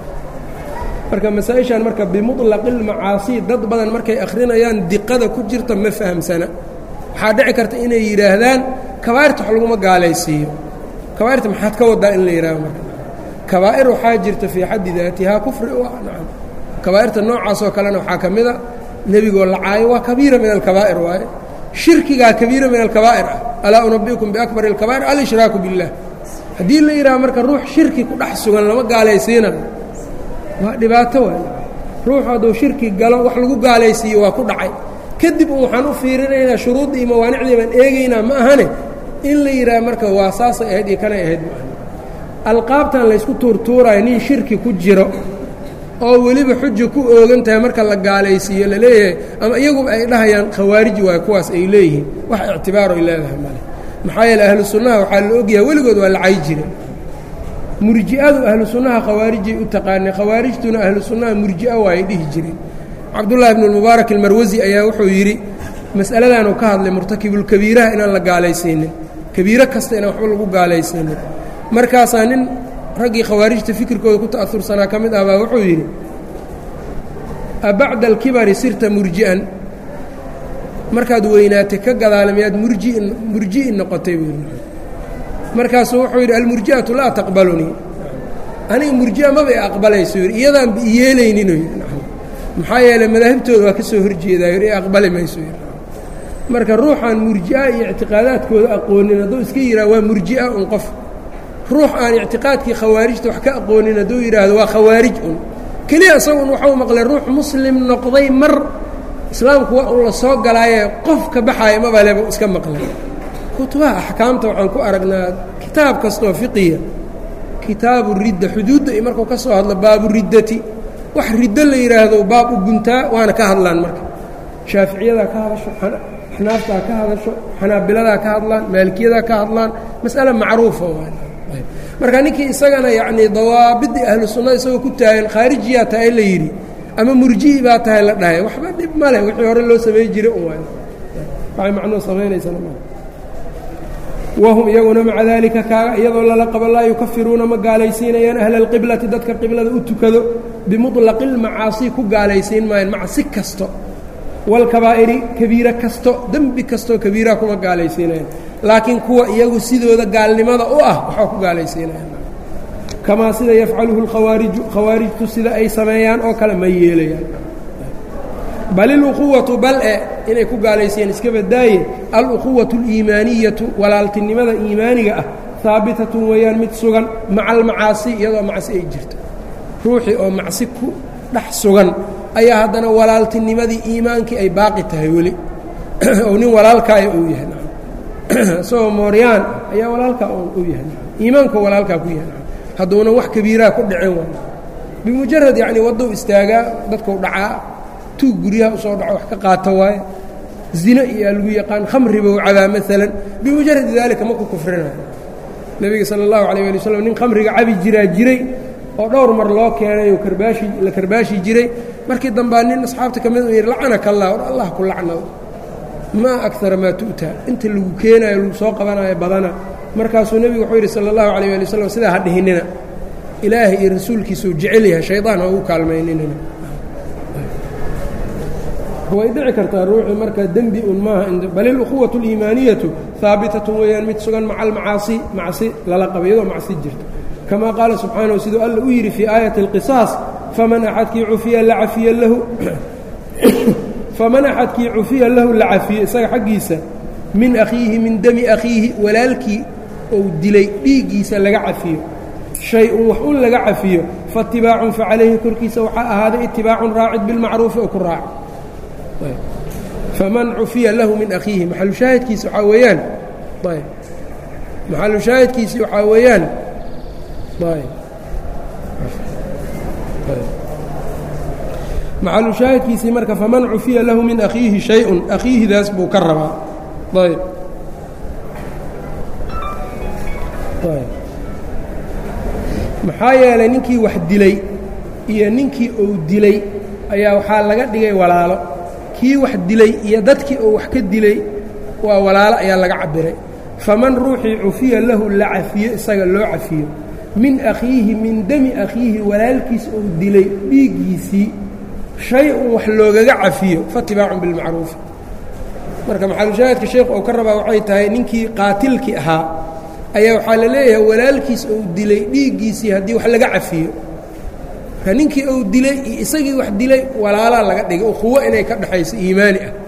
marka masaa-ishan marka bimuطlaqi اlmacaasi dad badan markay akhrinayaan diqada ku jirta ma fahamsana waxaa dhici karta inay yidhaahdaan kabaa'irta wax laguma gaalaysiiyo kabaa'irta maxaad ka wadaa in la yidhahdo marka kabaa'ir waxaa jirta fii xaddi daatihaa kufri u ah nacam kabaa'irta noocaasoo kalena waxaa ka mida nebigoo lacaayo waa kabiira min alkabaa'ir waaye shirkigaa kabiira min alkabaa'ir ah alaa unabi'ukum biakbari اlkabaa'ir alshraaku biاllah haddii la yidhaha marka ruux shirki ku dhex sugan lama gaalaysiinayo waa dhibaato waay ruuxu hadduu shirki galo wax lagu gaalaysiiyo waa ku dhacay kadib un waxaan u fiirinaynaa shuruuddii iyo mawaanicdii baan eegaynaa ma ahane in la yidhaha marka waa saasay ahayd iyo kanay ahayd ma ahane alqaabtan laysku tuurtuurayo nin shirki ku jiro oo weliba xuja ku oogan tahay marka la gaalaysiiyo la leeyahay ama iyaguba ay dhahayaan khawaarij waay kuwaas ay leeyihiin wax ictibaaro ay leedahay male maxaa yeele ahlu sunnaha waxaa la ogyahay weligood waa lacay jire murji'adu ahlu sunnaha khawaarijay u taqaanay khawaarijtuna ahlu sunnaha murji'a waayay dhihi jireen cabdullaahi bnu lmubaarak almarwasi ayaa wuxuu yidhi mas'aladaanuu ka hadlay murtakibulkabiiraha inaan la gaalaysiinin kabiiro kasta inaan waxba lagu gaalaysiinin markaasaa nin raggii khawaarijta fikirkooda ku ta'aursanaa ka mid ah baa wuxuu yidhi abacda alkibari sirta murji'an markaad weynaatay ka gadaala miyaad murjiin murji'in noqotay buu yidhi markaasuu wuxuu yidhi almurji'atu laa taqbalunii aniga murji'a maba i aqbalayso yidhi iyadaan ba iyeelayninuu yidhi maxaa yeeley madaahibtooda waa ka soo horjeedaa yidhi i aqbali mayso yidhi marka ruuxaan murji'a iyo ictiqaadaadkooda aqoonin hadduu iska yidhaha waa murji'a un qof ruux aan ictiqaadkii khawaarijta wax ka aqoonin hadduu yidhaahdo waa khawaarij un keliya isagun waxau maqlay ruux muslim noqday mar islaamku waa un la soo galaaye qof ka baxaaya mabaleba iska maqlay kutubaha axkaamta waxaan ku aragnaa kitaab kastoo fiqiya kitaabu ridda xuduudda iyo markuu ka soo hadlo baabu riddati wax riddo la yidhaahdo baab u guntaa waana ka hadlaan marka shaaficiyadaa ka hadasho axnaaftaa ka hadasho xanaabiladaa ka hadlaan maalikiyadaa ka hadlaan mas'ale macruufa marka ninkii isagana yacnii dawaabidii ahlu sunnada isagoo ku taagan khaarijiyaa tahay la yidhi ama murji'i baa tahay la dhahay waxba dhib ma leh wixii hore loo samay jiray un waay waxay macnuu samaynaysana ma wahum iyaguna maca daalika kaaga iyadoo lala qabo laa yukafiruuna ma gaalaysiinayaan ahla alqiblati dadka qiblada u tukado bimuطlaqi اlmacaasi ku gaalaysiin maayaan macsi kasto walkabaa'iri kabiiro kasto dembi kastoo kabiiraha kuma gaalaysiinayaan laakiin kuwa iyagu sidooda gaalnimada u ah waxaa ku gaalaysiinayaan kamaa sida yafcaluhu اlkhawaariju khawaarijtu sida ay sameeyaan oo kale ma yeelayaan bal iluquwatu bal e inay ku gaalaysiiyeen iska badaaye aluquwatu اliimaaniyatu walaaltinimada iimaaniga ah haabitatun weeyaan mid sugan maca almacaasi iyadoo macsi ay jirto ruuxii oo macsi ku dhex sugan ayaa haddana walaaltinimadii iimaankii ay baaqi tahay weli ou nin walaalkaaya uu yahay isagoo mooryaan ayaa walaalkaa u yahay iimaanku walaalkaa ku yahay hadduunan wax kabiiraha ku dhicin wa bimujarad yacni waddou istaagaa dadkau dhacaa tuug guryaha usoo dhaco wax ka qaato waaye zino iyaa lagu yaqaan khamriba u cabaa maalan bimujaradi daalika ma ku kufrinayo nebiga sala allahu calayh ali waslm nin khamriga cabi jiraa jiray oo dhowr mar loo keenay oo karbaashi la karbaashi jiray markii dambaa nin asxaabta ka mid u yidhi lacanaka allah or allah ku lacnado maa akara maa tu'taa inta lagu keenayo lagu soo qabanayo badana markaasuu nebigu wuxuu yidhi sala allahu calayh ali waslm sidaa ha dhihinina ilaahay iyo rasuulkiisuu jecel yahay shaydaan ha ugu kaalmayninina way dhici kartaa ruuxii marka dembi un maaha bal ilukhuwatu اliimaaniyatu haabitatun weeyaan mid sugan maca almacaasi macsi lala qaba iyadoo macsi jirta kama qaala subxaanahu siduu alla u yidhi fii aayati اlqisaas faman axadkii cufiya la cafiya lahu faman axadkii cufiya lahu la cafiye isaga xaggiisa min akhiihi min demi akhiihi walaalkii ou dilay dhiiggiisa laga cafiyo shay-un wax un laga cafiyo faatibaacun facalayhi korkiisa waxaa ahaaday itibaacun raacid bilmacruufi oo ku raaca faman cufiya lahu min akhiihi maxalushaahidkiisi waxaa weeyaan ayb maxalushaahidkiisi waxaa weeyaan ayb maxalushaahidkiisii marka faman cufiya lahu min akhiihi shay-un akhiihidaas buu ka rabaa ayb ayb maxaa yeelay ninkii wax dilay iyo ninkii uu dilay ayaa waxaa laga dhigay walaalo kii wax dilay iyo dadkii uu wax ka dilay waa walaalo ayaa laga cabiray faman ruuxii cufiya lahu la cafiyo isaga loo cafiyo min akhiihi min demi akhiihi walaalkiis uu dilay dhiiggiisii shay-un wax loogaga cafiyo faatibaacun bilmacruufi marka maxalushaahidka sheekhu uu ka rabaa waxay tahay ninkii qaatilkii ahaa ayaa waxaa la leeyahay walaalkiis uu dilay dhiiggiisii haddii wax laga cafiyo marka ninkii uu dilay iyo isagii wax dilay walaalaa laga dhigay ukhuwo inay ka dhexayso iimaani ah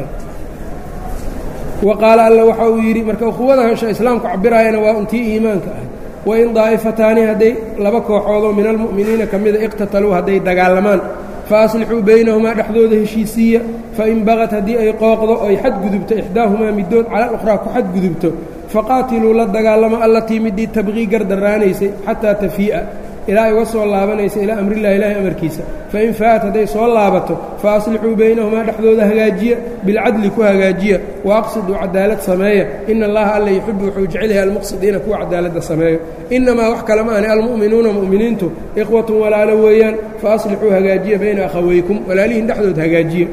wa qaala alla waxa uu yidhi marka ukhuwada islaamku cabiraayana waa untii iimaanka ah wain daa'ifataani hadday laba kooxoodoo min almu'miniina ka mida iqtataluu hadday dagaalamaan fa aslixuu baynahumaa dhexdooda heshiisiiya fain bagad haddii ay qooqdo oy xadgudubto ixdaahumaa middood cala alukhraa ku xadgudubto faqaatiluu la dagaalamo allatii midii tabqii gardaraanaysay xataa tafii'a ilaa ay uga soo laabanaysa ilaa amrillahi ilaahi amarkiisa fain faa'at hadday soo laabato fa aslixuu baynahumaa dhexdooda hagaajiya bilcadli ku hagaajiya wa aqsiduu cadaalad sameeya ina allaha alla yuxibu wuxuu jecel yahay almuqsidiina kuwa cadaaladda sameeyo innamaa wax kale ma ahni almu'minuuna mu'miniintu ikhwatun walaalo weeyaan fa aslixuu hagaajiya bayna akhawaykum walaalihiin dhexdood hagaajiya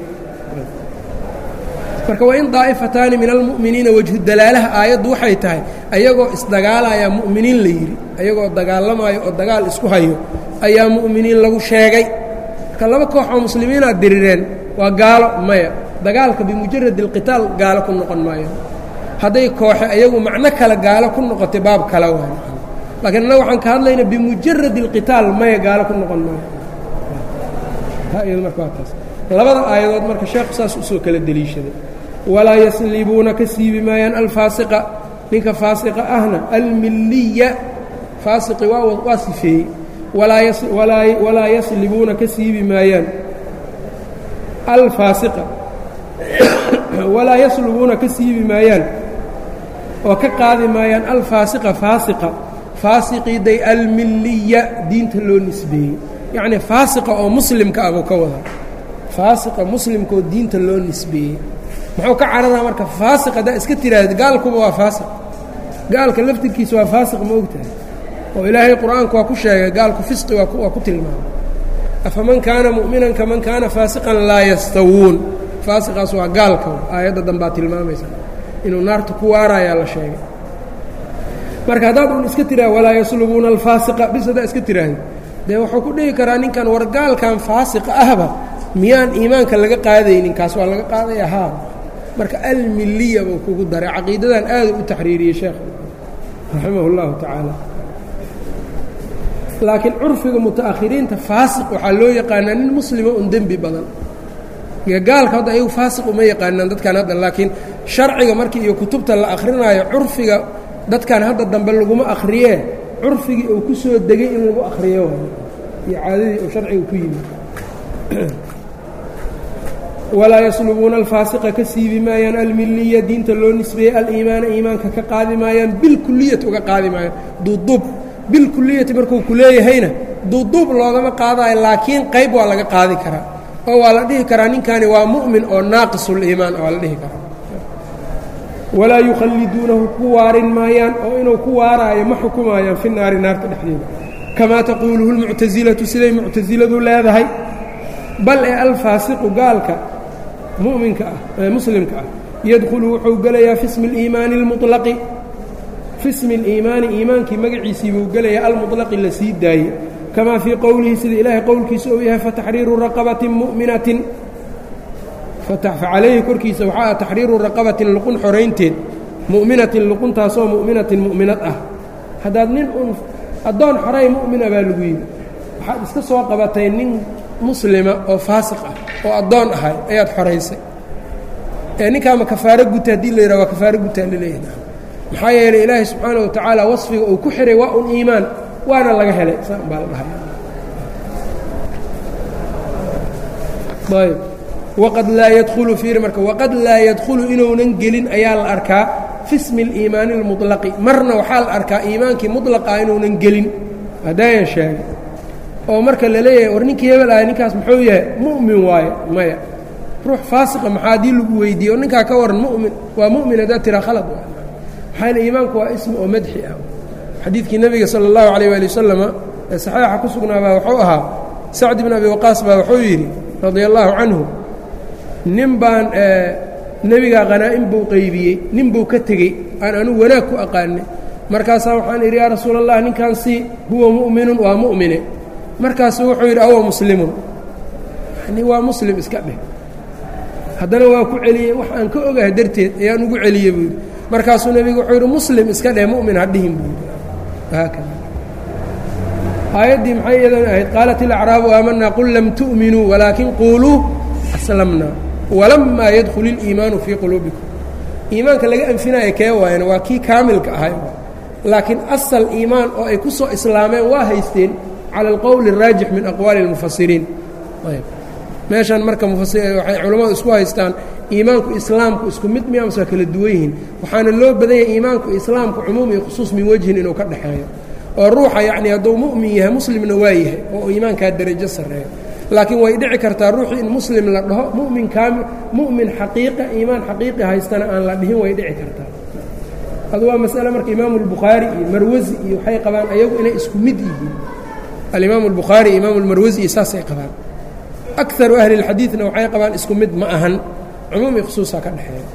marka wain daa'ifataani min almu'miniina wejhu dalaalaha aayaddu waxay tahay ayagoo isdagaalaya mu'miniin la yidhi ayagoo dagaalamaayo oo dagaal isku hayo ayaa mu'miniin lagu sheegay marka laba koox oo muslimiinaad dirireen waa gaalo maya dagaalka bimujarad alqitaal gaalo ku noqon maayo hadday kooxe ayagu macno kale gaalo ku noqotay baab kale waa laakiin annaga waxaan ka hadlaynaa bimujarad alqitaal maya gaalo ku noqon maayo marka waa taas labada aayadood marka sheekhu saas usoo kala deliishaday walaa yaslibuuna ka siibi maayaan alfaasiqa ninka faasiqa ahna almiliya faasiqi waa waa sifeeyey walaa yaslibuuna ka siibi maayaan alfaasiqa walaa yaslubuuna ka siibi maayaan oo ka qaadi maayaan alfaasiqa faasiqa faasiqiiday almiliya diinta loo nisbeeyey yacnii faasiqa oo muslimka ah buu ka wadaa faasiqa muslimka oo diinta loo nisbeeyey muxuu ka cararaa marka faasiq haddaa iska tiraahda gaalkuba waa faasiq gaalka laftirkiisa waa faasiq ma ogtahay oo ilaahay qur-aanku waa ku sheegay gaalku fisqi waa ku tilmaamay afaman kaana mu'minan kaman kaana faasiqan laa yastawuun faasiqaas waa gaalka aayadda danbaa tilmaamaysa inuu naarta ku waarayaa la sheegay marka haddaad un iska tiraha walaa yaslubuuna alfaasiqa bis haddaa iska tiraahda dee wuxuu ku dhihi karaa ninkan war gaalkan faasiqa ahba miyaan iimaanka laga qaadaynin kaas waa laga qaadaya haa marka almiliya buu kugu daray caqiidadan aada u taxriiriyey sheekh raximah اllahu tacaala laakiin curfiga muta'akhiriinta faasiq waxaa loo yaqaanaa nin muslima un dembi badan gaalka hadda ayagu faasiq uma yaqaanaan dadkan hadda laakiin sharciga markii iyo kutubta la akrinaayo curfiga dadkan hadda dambe laguma akhriyee curfigii uu ku soo degay in lagu akhriyo iyo caadadii uu sharciga ku yimid walaa yaslubuuna alfaasiqa ka siibi maayaan almiliya diinta loo nisbeeyey aliimaana iimaanka ka qaadi maayaan bilkuliyati uga qaadi maayaan duuduub bilkuliyati markuu ku leeyahayna duuduub loogama qaadayo laakiin qayb waa laga qaadi karaa oo waa la dhihi karaa ninkani waa mu'min oo naaqisuliimaan waa la dhihi karaa walaa yukhalliduunahu ku waarin maayaan oo inuu ku waaraayo ma xukumaayaan fi naari naarta dhexdeeda kamaa taquuluhu lmuctasilatu siday muctasiladu leedahay bal ee alfaasiqu gaalka mu'minka ah ee muslimka ah yadkhulu wuxuu gelayaa fi smi اliimaani اlmuطlaqi fi smi اliimaani iimaankii magaciisii buu gelayaa almuطlaqi la sii daayey kamaa fii qowlihi sida ilaahay qowlkiisa uu yahay fataxriiru raqabatin mu'minatin facalayhi korkiisa waxaa ah taxriiru raqabatin luqun xoraynteed mu'minatin luquntaasoo mu'minatin mu'minad ah haddaad nin un addoon xoray mu'mina baa lagu yidhi waxaad iska soo qabatay nin muslima oo faasiq ah oo addoon ahay ayaad xoraysay ee ninkaama kafaaro guta haddii la yidhaha waa kafaaro gutaa laleeyahay maxaa yeelay ilaahay subxaana wa tacaala wasfiga uu ku xihay waa un iimaan waana laga helay saan baa la dhahay ayb waqad laa yadkhulu fiiri marka waqad laa yadkhulu inuunan gelin ayaa la arkaa fi smi اliimaani اlmuطlaqi marna waxaa la arkaa iimaankii muطlaqaa inuunan gelin haddaayan sheegay oo marka la leeyahay war ninkii hebel ahay ninkaas muxuu yahay mu'min waaye maya ruux faasiqa maxaa haddii lagu weydiiye oo ninkaa ka waran mu'min waa mu'min haddaad tiraa khalad waay maxaa yele iimaanku waa ismi oo madxi ah xadiidkii nebiga sala اllahu calayh waali wasalama ee saxiixa ku sugnaabaa wuxuu ahaa sacd bn abi waqaas baa wuxuu yidhi radia allaahu canhu nin baan nebigaa khanaa'im buu qaybiyey nin buu ka tegey aan anugu wanaag ku aqaanay markaasaa waxaan idhi yaa rasuula allah ninkan si huwa mu'minun waa mu'mine markaasuu wuxuu yidhi awa muslimun yani waa muslim iska dheh haddana waa ku celiyey wax aan ka ogahay darteed ayaan ugu celiyey buu yidhi markaasuu nebigu wuxuu yidhi muslim iska dheh mu'min hadhihin buu yidhi haakada aayaddii maxay iyadan ahayd qaalat ilacraabu aamanaa qul lam tu'minuu walaakin quuluu aslamna walamaa yadkhul iliimaanu fii quluubikum iimaanka laga anfinaya kee waayana waa kii kaamilka ahay laakiin asal iimaan oo ay ku soo islaameen waa haysteen cala alqowli الraajix min aqwaali اlmufasiriin meeshan marka waxay culammadu isku haystaan iimaanku islaamku isku mid miya mase waa kala duwan yihiin waxaana loo badan yahay iimaanku islaamku cumuum iyo khusuus min wejhin inuu ka dhexeeyo oo ruuxa yacni hadduu mu'min yahay muslimna waa yahay oo iimaankaa derajo sarreeyo laakiin way dhici kartaa ruuxu in muslim la dhaho mumin kaami mu'min xaqiiqa iimaan xaqiiqi haystana aan la dhihin way dhici kartaa adu waa masale marka imaamu اlbukhaari iyo marwasi iyo waxay qabaan ayagu inay isku mid yihiin alimaamu اlbukhaari iyo imaamu اlmarwasi iyo saasay qabaan akaru ahli اlxadiidna waxay qabaan isku mid ma ahan cumuum iyo khusuusaa ka dhexeeya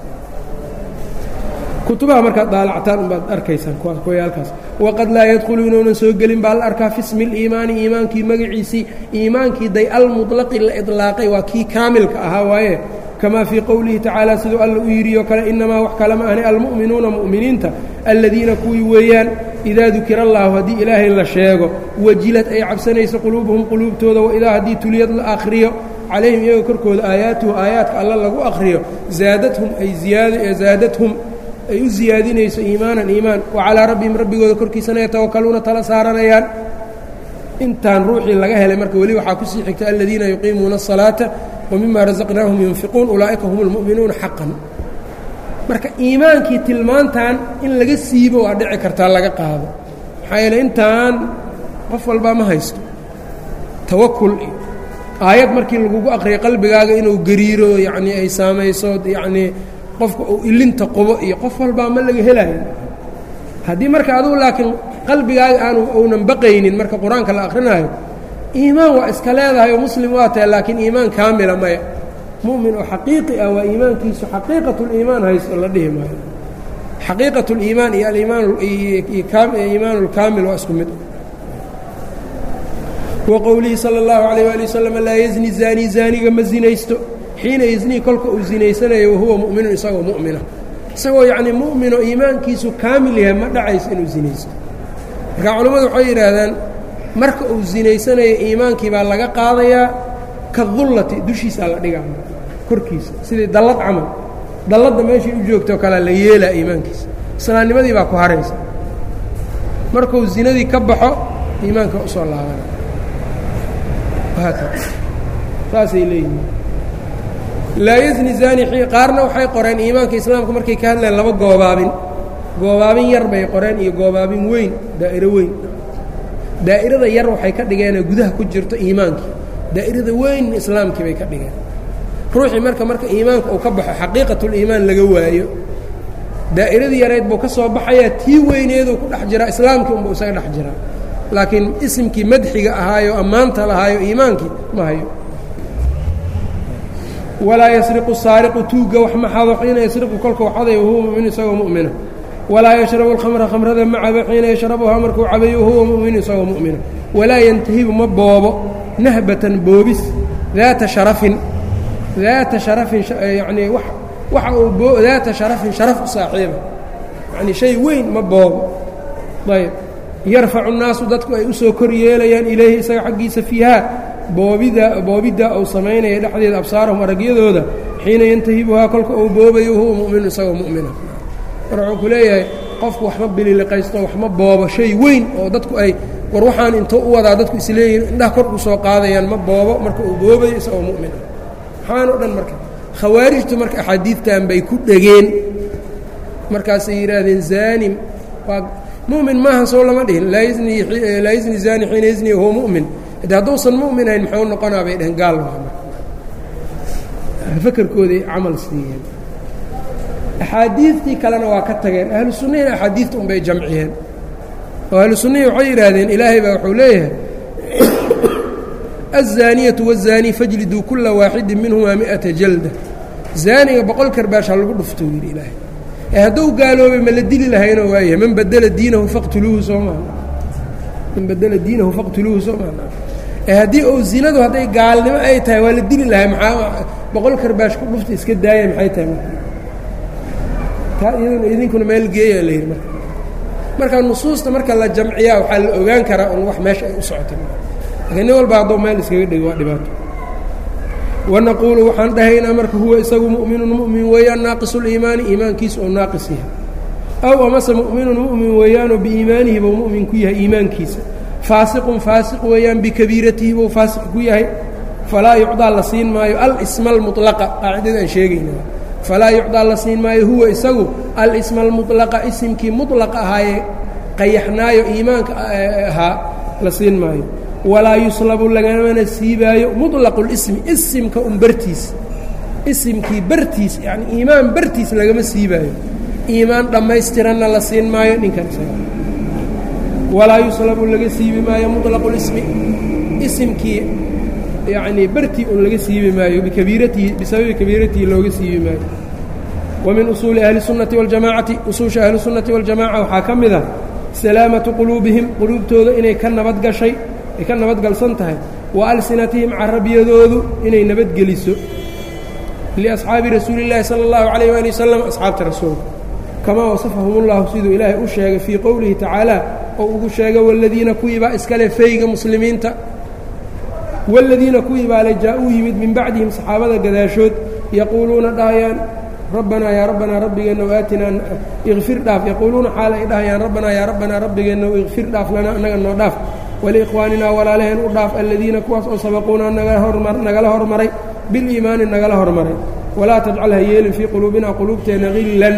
kutubaha markaad daalactaan unbaad arkaysaan kuwayaalkaas waqad laa yadkhulu inuunan soo gelin baa la arkaa fi smi اliimaani iimaankii magaciisii iimaankii day almuطlaqi la iطlaaqay waa kii kaamilka ahaa waaye kamaa fii qowlihi tacaala siduu alla u yidhiyo kale inamaa wax kale ma ahni almu'minuuna mu'miniinta aladiina kuwii weeyaan idaa dukira allahu haddii ilaahay la sheego wajilad ay cabsanayso quluubuhum quluubtooda waidaa haddii tuliyad la akhriyo calayhim iyaga korkooda aayaatuhu aayaadka alla lagu akhriyo zaadathum ay zaadathum ay u ziyaadinayso iimaanan iimaan wa calaa rabbihim rabbigooda korkiisana yatawakaluuna tala saaranayaan intaan ruuxii laga helay marka weli waxaa kusii xigta aladiina yuqiimuuna الصalaata wmima razaqnaahum yunfiquun ulaa'ika hum اlmu'minuuna xaqan marka iimaankii tilmaantan in laga siibo waa dhici kartaa laga qaado maxaa yeele intaan qof walbaa ma haysto tawakul iyo aayad markii lagugu aqriya qalbigaaga inuu gariiro yacnii ay saamayso yacnii qofka uu ilinta qubo iyo qof walbaa ma laga helayo haddii marka adugu laakiin qalbigaaga aanu uunan baqaynin marka qur-aanka la akrinaayo iimaan waa iska leedahay oo muslim waa tahay laakiin iimaan kaamila maya mu'min oo xaqiiqi ah waa iimaankiisu xaqiiqatuliimaan haysto la dhihi maayo xaqiiqat اliimaan iyo aliimaan اlkaamil waa isku mid wa qowlihi salى اllahu عalيyه ali waslm laa yezni zaani zaaniga ma zinaysto xiina yeznii kolka uu zinaysanayo wahuwa mu'minun isagoo mu'mina isagoo yacnii mu'minoo iimaankiisu kaamil yahay ma dhacayso inuu zinaysto marka culammadu waxay yidhaahdaan marka uu zinaysanayo iimaankii baa laga qaadayaa ka dullati dushiisaa la dhigaa korkiisa sidii dallad camal dalladda meeshay u joogtoo kalea la yeelaa iimaankiisa islaamnimadii baa ku haraysa markuu zinadii ka baxo iimaanka usoo laabana saasay leeyihiin laa yazni zani qaarna waxay qoreen iimaanka islaamka markay ka hadleen laba goobaabin goobaabin yar bay qoreen iyo goobaabin weyn daa'iro weyn daa'irada yar waxay ka dhigeenee gudaha ku jirto iimaankii daa'irada weyn islaamkii bay ka dhigeen ruuxii marka marka iimaanka uu ka baxo xaqiiqatuliimaan laga waayo daa'iradii yareyd buu ka soo baxayaa tii weyneeduu ku dhex jiraa islaamkii unbuu isaga dhex jiraa laakiin isimkii madxiga ahaayo ammaanta lahaayo iimaankii ma hayo walaa yasriqu saariqu tuugga wax ma xado xiina yasriqu kolkuu xaday wahuwa mu'min isagoo mu'mina walaa yashrabu alkhamra khamrada ma cabo xiina yashrabuhaa markuu cabayo wahuwa mu'min isagoo mu'mina walaa yantahibu ma boobo nahbatan boobis daata sharafin daata sharafin yacnii wax waxa uu boo daata sharafin sharaf u saaxiiba yacnii shay weyn ma boobo ayb yarfacu nnaasu dadku ay u soo kor yeelayaan ilayhi isaga xaggiisa fiihaa boobida boobiddaa uu samaynaya dhexdeeda absaarahum aragyadooda xiina yantahibuhaa kolka uu boobayo huwa mu'minu isagoo mu'mina mar wuxuu ku leeyahay qofku waxma bililiqaysto waxma boobo shay weyn oo dadku ay war waxaan intuu u wadaa dadku isleeyihin indhaha kor u soo qaadayaan ma boobo marka uu boobayo isagoo mu'mina maxaan o dhan marka khawaarijtu marka axaadiidtan bay ku dhegeen markaasay yidhaahdeen zaanim waa mumin maahan soo lama dhihin laa yazni zani xiina yazni huwa mu'min de hadduusan mu'minayn muxuu noqonaa bay dheheen gaal fakerkooday camal siiyeen axaadiidtii kalena waa ka tageen ahlu sunnahina axaadiidta un bay jamciyeen oo ahlu sunnihi waxay yidhaahdeen ilaahay baa wuxuu leeyahay الزاaنiyaة والزاaني fajliduu kula waaxidi minhumaa miئaةa jalda zaaniga boqol karbaasha lagu dhuftou yidhi ilaahay ee hadduu gaaloobay ma la dili lahaynoo waayahay man badla diinahu faqtuluuhu soo maa man badla diinahu faqtuluuhu soo maa ee haddii ou zinadu hadday gaalnimo ay tahay waa la dili lahay maxaa boqol karbaash ku dhufta iska daaya maxay tahay taa iyaduna idinkuna meel geeyaa la yidhi marka marka nusuusta marka la jamciyaa waxaa la ogaan karaa un wax meesha ay u socotay lakiin nin walba hadduu meel iskaga dhigi waa dhibaato wanaquulu waxaan dhahaynaa marka huwa isagu mu'minun mu'min weeyaan naaqisul'iimaani iimaankiisa oo naaqis yahay aw amase mu'minun mu'min weeyaanoo biiimaanihi buu mu'min ku yahay iimaankiisa faasiqun faasiq weeyaan bikabiiratihi buu faasiq ku yahay falaa yucdaa la siin maayo alisma almulaqa qaacidada aan sheegayna falaa yucdaa la siin maayo huwa isagu alisma almulaqa isimkii mulaqa ahaayee qayaxnaayo iimaanka ahaa la siin maayo walaa yuslabu lagamana siibaayo muطlaqu اlismi isimka un bartiis isimkii bartiis yani iimaan bartiis lagama siibaayo iimaan dhammaystiranna la siin maayo ninkan isaga walaa yuslabu laga siibi maayo muطlaqu اlismi isimkii yanii bartii un laga siibi maayo bikabiiratihi bisababi kabiiratihi looga siibi maayo wa min usuuli ahli الsunnati waاljamaacati usuusha ahli الsunnati waاljamaca waxaa ka mid a salaamatu quluubihim quluubtooda inay ka nabad gashay ay ka nabadgalsan tahay wa alsinatihim carabiyadoodu inay nabadgeliso liasxaabi rasuuli اllaahi salى اllahu عalayh wali wasalam asxaabta rasuulka kamaa wasafahum اllahu siduu ilaahay u sheegay fii qowlihi tacaala oo ugu sheegay wاladiina kuwiibaa iskale fayga muslimiinta wاladiina kuwiibaa le jaa-uu yimid min bacdihim saxaabada gadaashood yaquuluuna dhahayaan rabbanaa yaa rabbanaa rabbigeenna waatinaa ikfir dhaaf yaquuluuna xaal ay dhahayaan rabbanaa yaa rabbanaa rabbigeenna ikfir dhaaf lana annaga noo dhaaf waliikhwaaninaa walaalaheen u dhaaf aladiina kuwaas oo sabaquunaa nagala hormaray biliimaani nagala hormaray walaa tajcal ha yeelin fii quluubinaa quluubteenna hillan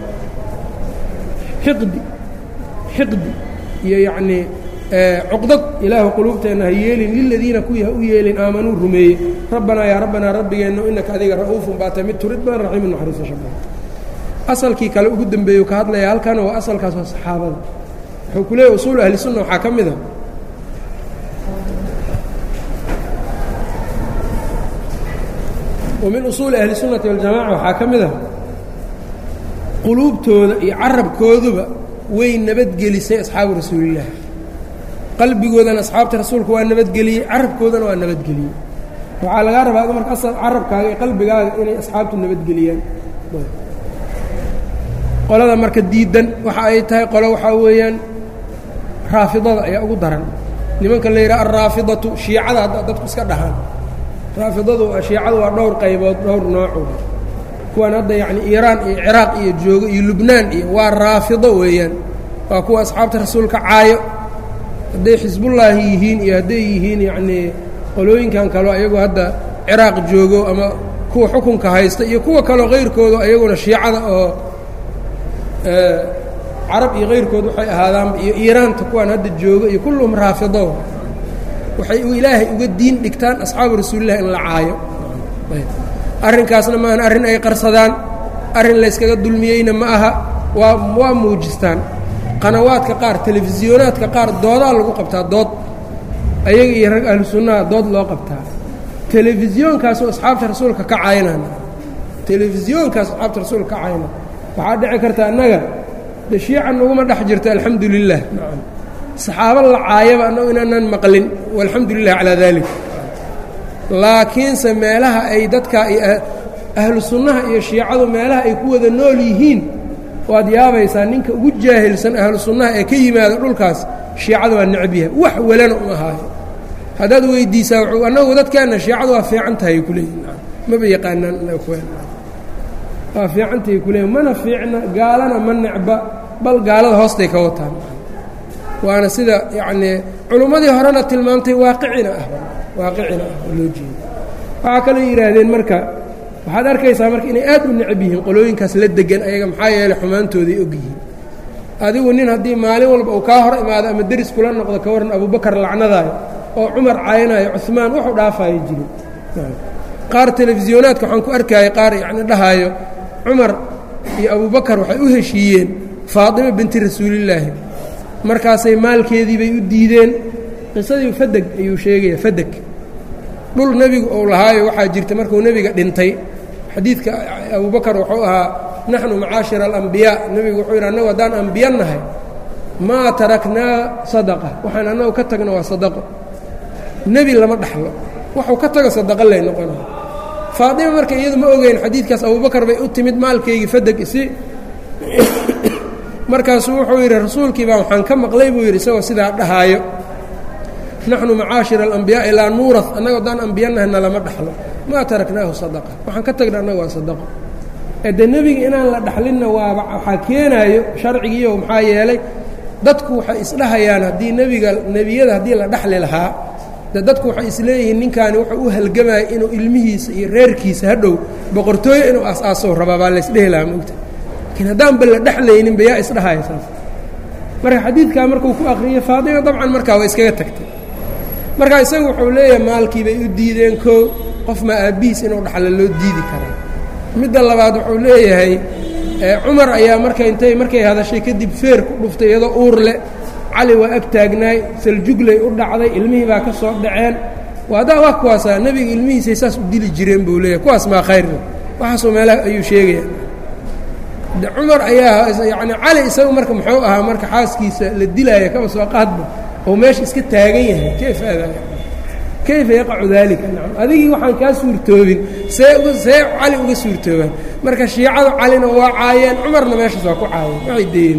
xiqdi xiqdi iyo yacnii cuqdad ilaahu quluubteenna ha yeelin liladiina kuwii ha u yeelin aamanuu rumeeyey rabbanaa yaa rabbanaa rabbigeenna innaka adiga ra'uufun baata mid turid badan raxiimun naxariisasha badan asalkii kale ugu dembeeyu ka hadlaya halkana waa asalkaas waa saxaabada wuxuu ku leeyahy usuulu ahli sunna waxaa ka mid a wa min usuuli ahli sunnati waljamaca waxaa ka mid ah quluubtooda iyo carabkooduba way nabadgelisay asxaabu rasuulillaah qalbigoodana asxaabta rasuulka waa nabadgeliyey carabkoodana waa nabadgeliyey waxaa lagaa rabaa marka asal carabkaaga iyo qalbigaaga inay asxaabtu nabadgeliyaan qolada marka diidan waxa ay tahay qolo waxaa weeyaan raafidada ayaa ugu daran nimanka la yidhaha alraafidatu shiicada hadda dadku iska dhahaan raafidadu shiicadu waa dhowr qaybood dhowr nooco kuwan hadda yacni iiraan iyo ciraaq iyo joogo iyo lubnaan iyo waa raafido weeyaan waa kuwa asxaabta rasuulka caayo hadday xisbullaahi yihiin iyo hadday yihiin yacnii qolooyinkan kaleo ayagoo hadda ciraaq joogo ama kuwa xukunka haysta iyo kuwa kaleo kayrkooda ayaguna shiicada oo carab iyo kayrkood waxay ahaadaanba iyo iiraanta kuwaan hadda jooga iyo kulluhum raafido waxay ilaahay uga diin dhigtaan asxaabu rasuulilah in la caayo arrinkaasna maahan arrin ay qarsadaan arrin layskaga dulmiyeyna ma aha waa waa muujistaan qanawaadka qaar telefisiyoonaadka qaar doodaa lagu qabtaa dood ayaga iyo rag ahlu sunnaha dood loo qabtaa telefisyoonkaasoo asxaabta rasuulka ka caynan telefisyoonkaas asxaabta rasuulka ka caynan waxaa dhici karta annaga de shiica naguma dhex jirto alxamdu lilah saxaabo la caayaba annagu inaanan maqlin walxamdu lilah calaa dalik laakiinse meelaha ay dadka ahlu sunnaha iyo shiicadu meelaha ay ku wada nool yihiin waad yaabaysaa ninka ugu jaahilsan ahlu sunnaha ee ka yimaado dhulkaas shiicada waa necab yahay wax welana uma ahaayo haddaad weydiisaa annagu dadkeenna shiicadu waa fiican tahay ku leeyihin maba yaqaanaan waa fiicantahay ku leeyihin mana fiicna gaalana ma necba bal gaalada hoostay ka wataan waana sida yacnii culummadii horena tilmaamtay waaqicina ah waaqicina ah oo loo jeedo waxaa kaloo yidhaahdeen marka waxaad arkaysaa marka inay aad u necab yihiin qolooyinkaas la degan ayaga maxaa yeeley xumaantooday og yihiin adigu nin haddii maalin walba uu kaa hor imaado ama deris kula noqdo ka warran abubakar lacnadaayo oo cumar caynaayo cumaan wuxuu dhaafaayo jirin qaar telefisyonaadka waxaan ku arkayay qaar yacni dhahaayo cumar iyo abubakar waxay u heshiiyeen faadimo binti rasuulillaahi markaasay maalkeedii bay u diideen qisadii fadeg ayuu sheegaya fadeg dhul nebigu uu lahaayo waxaa jirta markuu nebiga dhintay xadiidka abubakar wuxuu ahaa naxnu macaashira alambiyaa nebigu wuxuu yidhi annagu haddaan ambiya nahay maa taraknaa sadaqa waxaan annagu ka tagno waa sadaqo nebi lama dhaxlo waxuu ka tago sadaqo lay noqonaya faatima marka iyadu ma ogeyn xadiidkaas abubakar bay u timid maalkaygii fadeg isi markaasuu wuxuu yidhi rasuulkii baa waxaan ka maqlay buu yidhi isagoo sidaa dhahaayo naxnu macaashira alambiyaai laa nuurat annago haddaan ambiyanahay nalama dhaxlo maa taraknaahu sadaqa waxaan ka tagna annaga waa sadaqo ee dee nebiga inaan la dhaxlinna waaba waxaa keenaayo sharcigiiyo maxaa yeelay dadku waxay isdhahayaan haddii nebiga nebiyada haddii la dhaxli lahaa de dadku waxay isleeyihiin ninkaani wuxuu u halgamaya inuu ilmihiisa iyo reerkiisa hadhow boqortooyo inuu aas-aasow rabaa baa laysdhehi lahaa mogta laakiin haddaanba la dhexlayninba yaa isdhahaya saas marka xadiidkaa markuu ku akhriyey faatima dabcan markaa waa iskaga tagtay marka isagu wuxuu leeyahay maalkii bay u diideen koo qof maa aabbihiis inuu dhaxlo loo diidi karaa midda labaad wuxuu leeyahay cumar ayaa marka intay markay hadashay kadib feer ku dhuftay iyadoo uur leh cali waa ag taagnaay saljuglay u dhacday ilmihii baa ka soo dhaceen waadaa waa kuwaasaa nebiga ilmihiisay saas u dili jireen buu leeyahay kuwaas maa khayrna waxaasoo meelaha ayuu sheegaya de cumar ayaa yacni cali isagu marka muxuu ahaa marka xaaskiisa la dilaaya kaba soo qaadba oo meesha iska taagan yahay kayfa adaa kayfa yaqacu daalika nacam adigii waxaan kaa suurtoobin see uga see cali uga suurtoobaan marka shiicadu calina waa caayeen cumarna meeshaas waa ku caayeen waxay deeyeen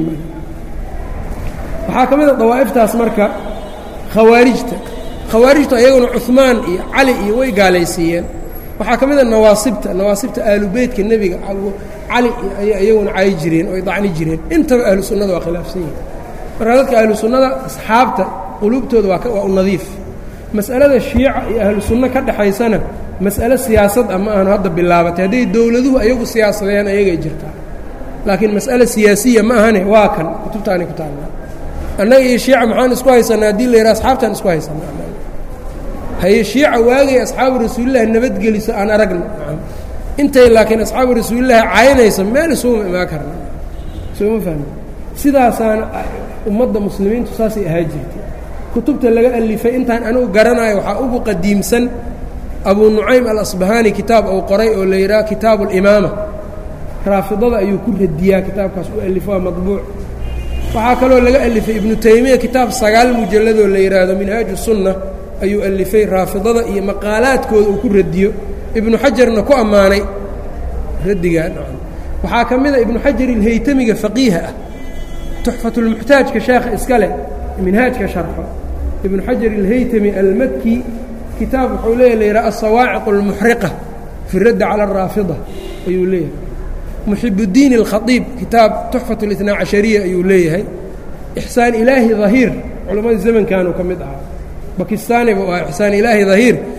waxaa ka mid a dawaa'iftaas marka khawaarijta khawaarijtu ayaguna cumaan iyo cali iyo way gaalaysiiyeen waxaa ka mid a nawaasibta nawaasibta aalubeytka nebiga cali ayay iyaguna caayi jireen oy dacni jireen intaba ahlu sunnada waa khilaafsan yihin marka dadka ahlu sunnada asxaabta quluubtooda waa waa u nadiif mas'alada shiica iyo ahlu sunno ka dhexaysana mas'alo siyaasad ah ma aanu hadda bilaabatay hadday dowladuhu ayagu siyaasadeen ayagay jirtaa laakiin mas'alo siyaasiya ma ahane waa kan kutubtaanay ku taallaa annaga iyo shiica maxaan isku haysanaa haddii la yidhaha asxaabtaan isku haysanaa haye shiica waagay asxaabu rasuulillaahi nabadgeliso aan aragna intay laakiin asxaabu rasuulillaahi caynayso meel isuuma imaan karna sooma fahmi sidaasaana ummadda muslimiintu saasay ahaa jirtay kutubta laga alifay intaan anigu garanayo waxaa ugu qadiimsan abuu nucaym alasbahaani kitaab uu qoray oo la yidhaha kitaabu alimaama raafidada ayuu ku radiyaa kitaabkaas u alifo waa madbuuc waxaa kaloo laga alifay ibnu taymiya kitaab sagaal mujalladoo la yidhaahdo minhaaju sunna ayuu alifay raafidada iyo maqaalaadkooda uu ku radiyo ibnu xajarna ku ammaanay radigaa waxaa ka mid a ibnu xajar ilhaytamiga faqiiha ah tuxfatulmuxtaajka sheekha iska leh minhaajka sharxo ibnu xajar ilhaytami almaki kitaab wuxuu leeyahy la yidhaha asawaaciq almuxriqa fi raddi cala araafida ayuu leeyahay muxibuddiin alkhaiib kitaab tuxfat اlitnaa cashariya ayuu leeyahay ixsaan ilaahi dahiir culammadii zamankanuu ka mid ahaa bakistaani buu ahaa ixsaan ilaahi dahiir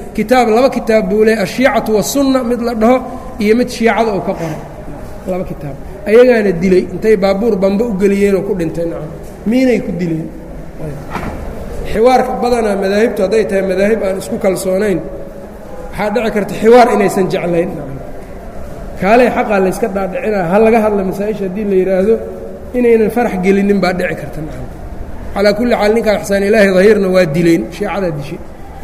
kitaab laba kitaab buu leeyahy ashiicatu wasunna mid la dhaho iyo mid shiicada uu ka qoray laba kitaab ayagaana dilay intay baabuur bamba u geliyeenoo ku dhintay nacam miinay ku dileen xiwaarka badanaa madaahibtu hadday tahay madaahib aan isku kalsoonayn waxaa dhici karta xiwaar inaysan jeclayn kaaley xaqaa layska dhaadhicinaa ha laga hadla masaa-isha haddii la yidhaahdo inaynan farax gelinin baa dhici karta nacam calaa kulli xaal ninkaa ixsaan ilaahi dahiirna waa dileen shiicadaa dishay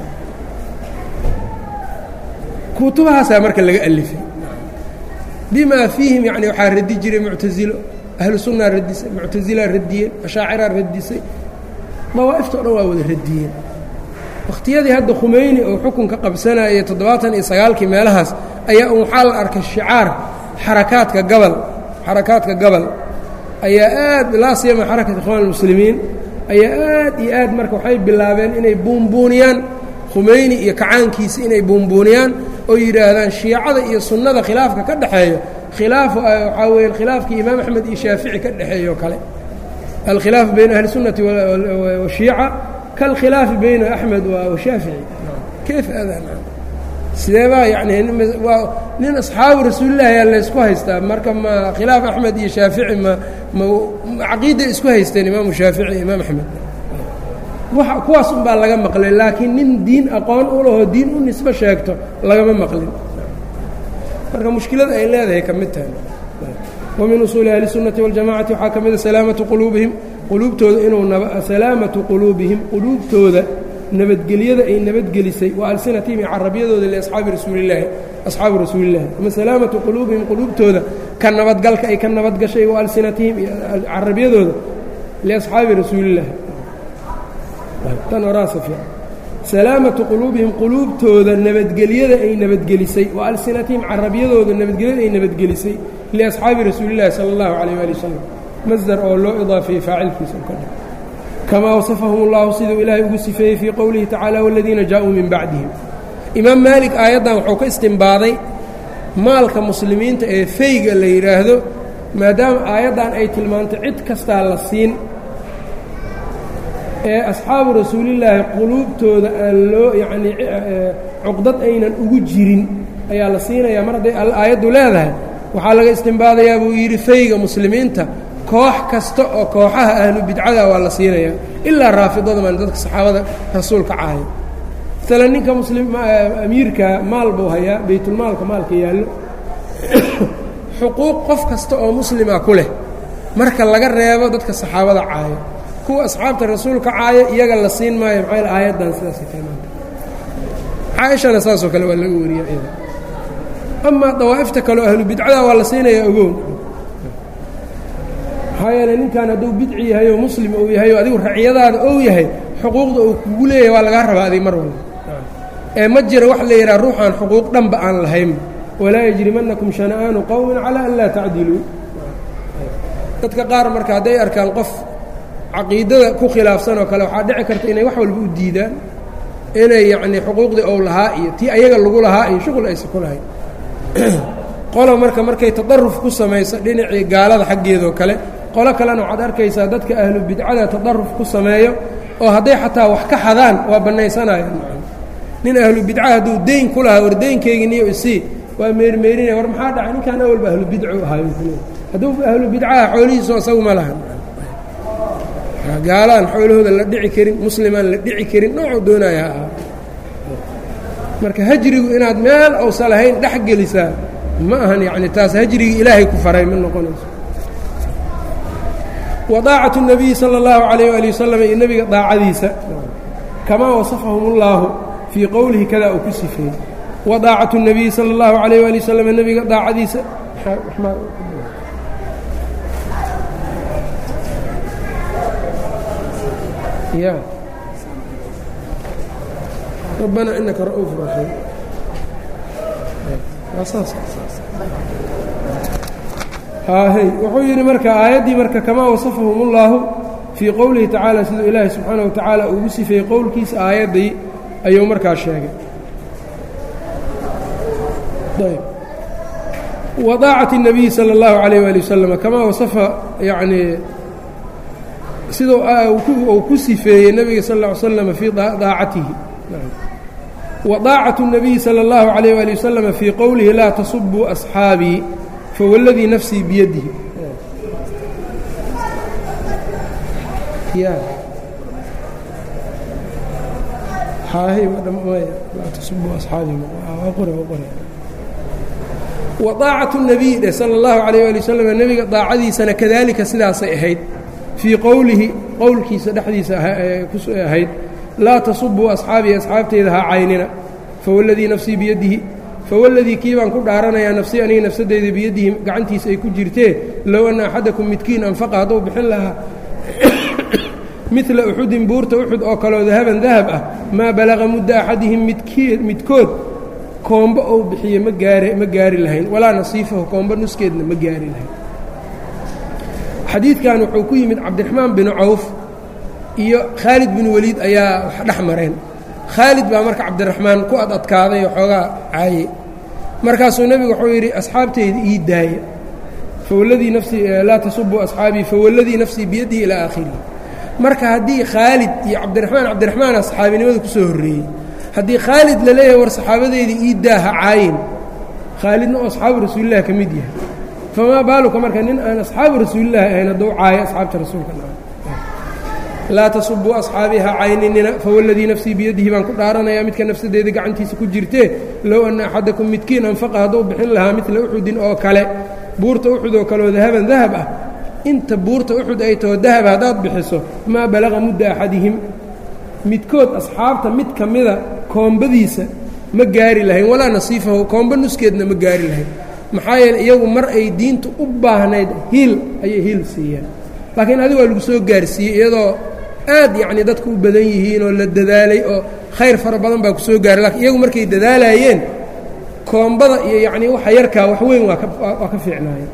kutubahaasaa marka laga alifay bimaa fiihim yani waxaa radi jiray muctasilo ahlu sunnaa radisay muctasilaa radiyeen ashaaciraa radisay dawaa'ifta o dhan waa wada radiyeen wakhtiyadii hadda khumeyni oo xukunka qabsanayay toddobaatan iyo sagaalkii meelahaas ayaa un waxaa la arkay shicaar xarakaadka gabal xarakaadka gabal ayaa aad laa siyama xarakat ikhwaan almuslimiin ayaa aad iyo aad marka waxay bilaabeen inay buunbuuniyaan khumeyni iyo kacaankiisa inay buunbuuniyaan oo yidhaahdaan shiicada iyo sunnada khilaafka ka dhexeeyo khilaafu waxaa weya khilaafkii imaam axmed iyo shaafici ka dhexeeyo o kale alkhilaafu bayna ahli sunnati washiica kalkhilaafi bayna axmed washaafici kayf adaa sidee baa yani waa nin asxaabu rasuulillahi ayaa laysku haystaa marka ma khilaaf axmed iyo shaafici ma ma caqiiday isku haysteen imaamu shaafici imaam axmed kuwaas un baa laga maqlay laakiin nin diin aqoon u lahoo diin u nisbo sheegto lagama maqlin marka mushkilada ay leedahay ka mid tahay wa min usuuli ahli sunnati waljamacati waxaa ka mida salaamatu quluubihim quluubtooda inuu salaamatu quluubihim quluubtooda nabadgelyada ay nabadgelisay wa alsinatihim iyo carabyadooda liasxaabi rasuulillaahi asxaabi rasuulillahi ama salaamatu quluubihim quluubtooda ka nabadgalka ay ka nabadgashay wa alsinatihim iyo carabyadooda liasxaabi rasuulillahi tan horaasa fiican salaamatu quluubihim quluubtooda nabadgelyada ay nabadgelisay wa alsinatihim carabyadooda nabadgelyada ay nabadgelisay liasxaabi rasuulillahi sala allahu calayh waali wasalam masdar oo loo idaafeeyey faacilkiisa u ka dhig kamaa wasafahum اllahu siduu ilaahay ugu sifeeyey fii qowlihi tacala waladiina jaa-uu min bacdihim imaam maalik aayaddan wuxuu ka istimbaaday maalka muslimiinta ee feyga la yidhaahdo maadaama aayaddan ay tilmaantay cid kastaa la siin ee asxaabu rasuulillaahi quluubtooda aan loo yacnii cuqdad aynan ugu jirin ayaa la siinayaa mar hadday aayaddu leedahay waxaa laga istimbaadayaa buu yidhi feyga muslimiinta koox kasta oo kooxaha ahlu bidcada waa la siinayaa ilaa raafidada maan dadka saxaabada rasuulka caayo masalan ninka muslim amiirka maal buu hayaa baytulmaalka maalka yaallo xuquuq qof kasta oo muslima ku leh marka laga reebo dadka saxaabada caayo kuwa asxaabta rasuulka caayo iyaga la siin maayo maxaa aayaddan sidaasay tilmaanta caaishana saasoo kale waa laga wariya iyada amaa dawaa'ifta kaleo ahlu bidcada waa la siinayaa ogown maxaa yeeley ninkan hadduu bidci yahay oo muslim uu yahay oo adigu raciyadaada ou yahay xuquuqda uu kugu leeyahay waa lagaa rabaa adig mar walba ee ma jira wax la yidhaha ruuxaan xuquuq dhanba aan lahayn walaa yajrimannakum shana'aanu qowmin calaa an laa tacdiluu dadka qaar marka hadday arkaan qof caqiidada ku khilaafsan oo kale waxaa dhici karta inay wax walba u diidaan inay yacnii xuquuqdii ou lahaa iyo tii ayaga lagu lahaa iyo shuqul aysa ku lahayn qolo marka markay tadaruf ku samayso dhinacii gaalada xaggeedoo kale qolo kalena waxaad arkaysaa dadka ahlu bidcada tadaruf ku sameeyo oo hadday xataa wax ka xadaan waa bannaysanayaan nin ahlu bidca hadduu deyn ku lahaa war deynkeygii niyo isii waa meermeerinaya war maxaa dhacay ninkaan awalba ahlu bidcu ahaayo hadduu ahlu bidcaha xoolihiiso isagu ma lahan gaalaan xoolahooda la dhici karin muslimaan la dhici karin noocuu doonaya ha ahaa marka hajrigu inaad meel ousa lahayn dhex gelisaa ma ahan yacni taas hajrigii ilaahay ku faray ma noqonayso wa daacatu الnabiyi salى اllahu عalayh ali wasalam iyo nebiga daacadiisa kamaa wasafahum اllaahu fii qowlihi kadaa uu ku sifeeyey wa daacatu الnabiyi salى اllahu عalayh ali wasalam nebiga daacadiisa ya rabbana inaka ra'uuf raxiim haahey wuxuu yidhi marka aayaddii marka kamaa wasafahum اllaahu fii qowlihi tacaala siduu ilaahay subxaanaه wa tacaala ugu sifeeyey qowlkiisa aayaddii ayuu markaa sheegay wa daacati الnabiyi salى اllahu عalayh ali wasalam kamaa wasafa yacnii siduu uu ku sifeeyey nebiga sal ا ly slam fii daacatihi وطاacaة النabiyi slى الlaه عalيه alي waslm fii qowlihi laa tasubuu أصxaabii fawladii nafsii biyadihi وطaacaة النabiy dheh slى الlaه عalيه alي wsلم nebiga daacadiisana kadalika sidaasay ahayd fii qowlihi qowlkiisa dhexdiisa ahayd laa tasubuu asxaabii asxaabteyda ha caynina fawladii nafsii biyadihi fawladii kii baan ku dhaaranayaa nafsii aniga nafsadeyda biyadihi gacantiisa ay ku jirtee low anna axadakum midkiin anfaqa hadduu bixin lahaa midla uxudin buurta uxud oo kaleo dahaban dahab ah maa balaqa mudda axadihim midkood koombo ou bixiye ma gaari ma gaari lahayn walaa nasiifahu koombo nuskeedna ma gaari lahayn xadiidkan wuxuu ku yimid cabdiraxmaan binu cawf iyo khaalid bin weliid ayaa wax dhex mareen khaalid baa marka cabdiraxmaan ku ad adkaaday oo xoogaa caayey markaasuu nebigu wuxuu yidhi asxaabteyda ii daaya fawladii nafsii laa tasubuu asxaabii fawalladii nafsii biyadihi ilaa aakhirihi marka haddii khaalid iyo cabdiraxmaan cabdiraxmaana saxaabinimada ku soo horreeyey haddii khaalid la leeyahay war saxaabadeydii ii daaha caayin khaalidna oo asxaabu rasuulilah ka mid yahay famaa baaluka marka nin aan asxaabu rasuulilahi ahayn hadduu caayo asxaabta rasuulka laa tasubuu asxaabii ha cayninina fawladii nafsii biyadihi baan ku dhaaranayaa midka nafsadeeda gacantiisa ku jirtee low anna axadakum midkiin anfaqa hadduu bixin lahaa midla uxudin oo kale buurta uxud oo kaleoo dahaban dahab ah inta buurta uxud ay taho dahab haddaad bixiso maa balaqa mudda axadihim midkood asxaabta mid ka mida koombadiisa ma gaari lahayn walaa nasiifahu koombo nuskeedna ma gaari lahayn maxaa yeele iyagu mar ay diinta u baahnayd hiil ayay hiil siiyeen laakiin adiga waa lagu soo gaarsiiyey iyadoo aad yacni dadku u badan yihiin oo la dadaalay oo khayr fara badan baa ku soo gaaray lakiin iyagu markay dadaalaayeen koombada iyo yacnii waxa yarkaa wax weyn waa ka waa ka fiicnaayeen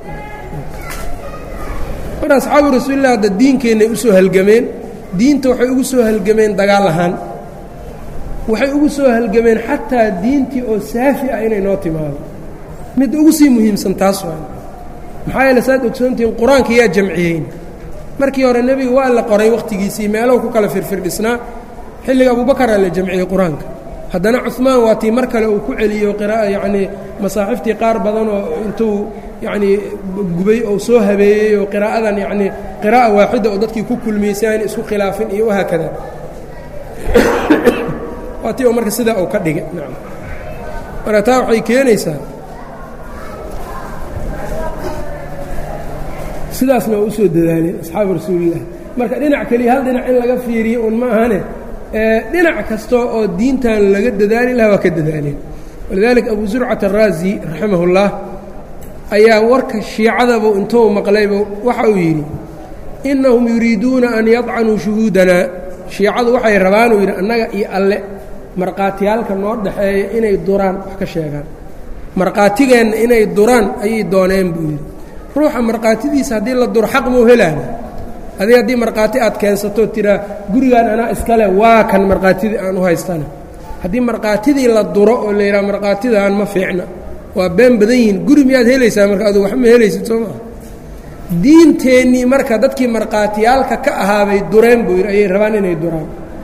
marka asxaabu rasuulilah hadda diinkeennay u soo halgameen diinta waxay ugu soo halgameen dagaal ahaan waxay ugu soo halgameen xataa diintii oo saafi ah inay noo timaado mid ugu sii muhiimsan taas waa maxaa yeele saad ogsoontihiin qur-aanka yaa jamciyeyn markii hore nebiga waa la qoray wakhtigiisii meelow ku kala firfirdhisnaa xilliga abubakaraa la jamciyey qur-aanka haddana cumaan waa tii mar kale uu ku celiyo qira'a yacnii masaaxiftii qaar badanoo intuu yacnii gubay oo soo habeeyey oo qiraa'adan yacnii qiraa'a waaxida oo dadkii ku kulmiyey si aan isku khilaafin iyo wahaakada waa tii oo marka sidaa uu ka dhigay nacam marka taa waxay keenaysaa sidaasna waa u soo dadaaleen asxaabu rasuulilah marka dhinac keliya hal dhinac in laga fiiriyo un ma ahane dhinac kasta oo diintan laga dadaali laha waa ka dadaaleen walidaalika abu zurcat araazi raximah اllah ayaa warka shiicadabu intuu maqlayba waxa uu yidhi innahum yuriiduuna an yadcanuu shuhuudanaa shiicadu waxay rabaan uu yidhi annaga iyo alle markhaatiyaalka noo dhaxeeya inay duraan wax ka sheegaan markhaatigeenna inay duraan ayay dooneen buu yidhi ruuxa markhaatidiisa haddii la duro xaq mau helaana adig haddii markhaati aad keensato tiraa gurigaan anaa iskale waa kan markhaatidii aan u haystana haddii markhaatidii la duro oo la yidhaha markhaatidaan ma fiicna waa been badan yihiin guri miyaad helaysaa marka adugu wax ma helaysid soo maa diinteennii marka dadkii markhaatiyaalka ka ahaabay dureen buu yidhi ayay rabaan inay duraan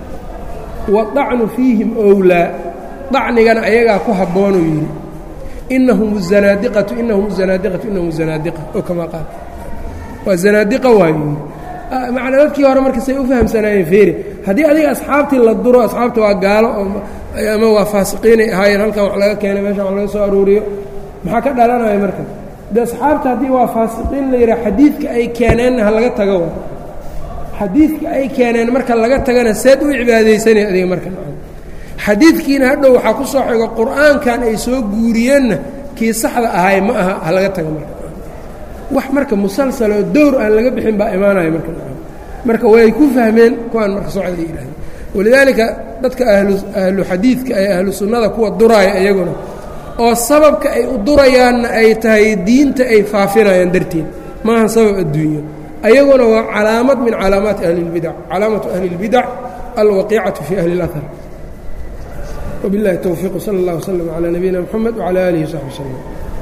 wadacnu fiihim owlaa dacnigana ayagaa ku habboonuu yidhi inahum zanaadiqatu inahum zanaadiqatu inahum zanaadiqa oo kamaa qaal waa zanaadiqa waayo macnaa dadkii hore marka say u fahamsanaayeen feeri haddii adiga asxaabtii la duro asxaabta waa gaalo oo ama waa faasiqiinay ahaayeen halkan wax laga keenay meeshan wax laga soo aruuriyo maxaa ka dhalanaya marka de asxaabta haddii waa faasiqiin la yidhaha xadiidka ay keeneenna ha laga tago wa xadiidka ay keeneen marka laga tagana seed u cibaadaysanay adiga marka xadiidkiina hadhow waxaa ku soo xigo qur-aankan ay soo guuriyeenna kii saxda ahay ma aha ha laga tago marka wax marka musalsal oo dowr aan laga bixin baa imaanaya marka marka way ku fahmeen kuwaan marka socda yidhahda walidaalika dadka ahlu xadiidka ee ahlu sunnada kuwa duraaya iyaguna oo sababka ay u durayaanna ay tahay diinta ay faafinayaan darteed maaha sabab adduunyo ayaguna waa calaamad min calaamaati ahli اlbidac calaamatu ahli اlbidac alwaqiicatu fi ahli اlahar wbiاllahi towfiiq wsala اllah wslm calaa nabiyina mxamed wcalى alihi wsaxbi wslm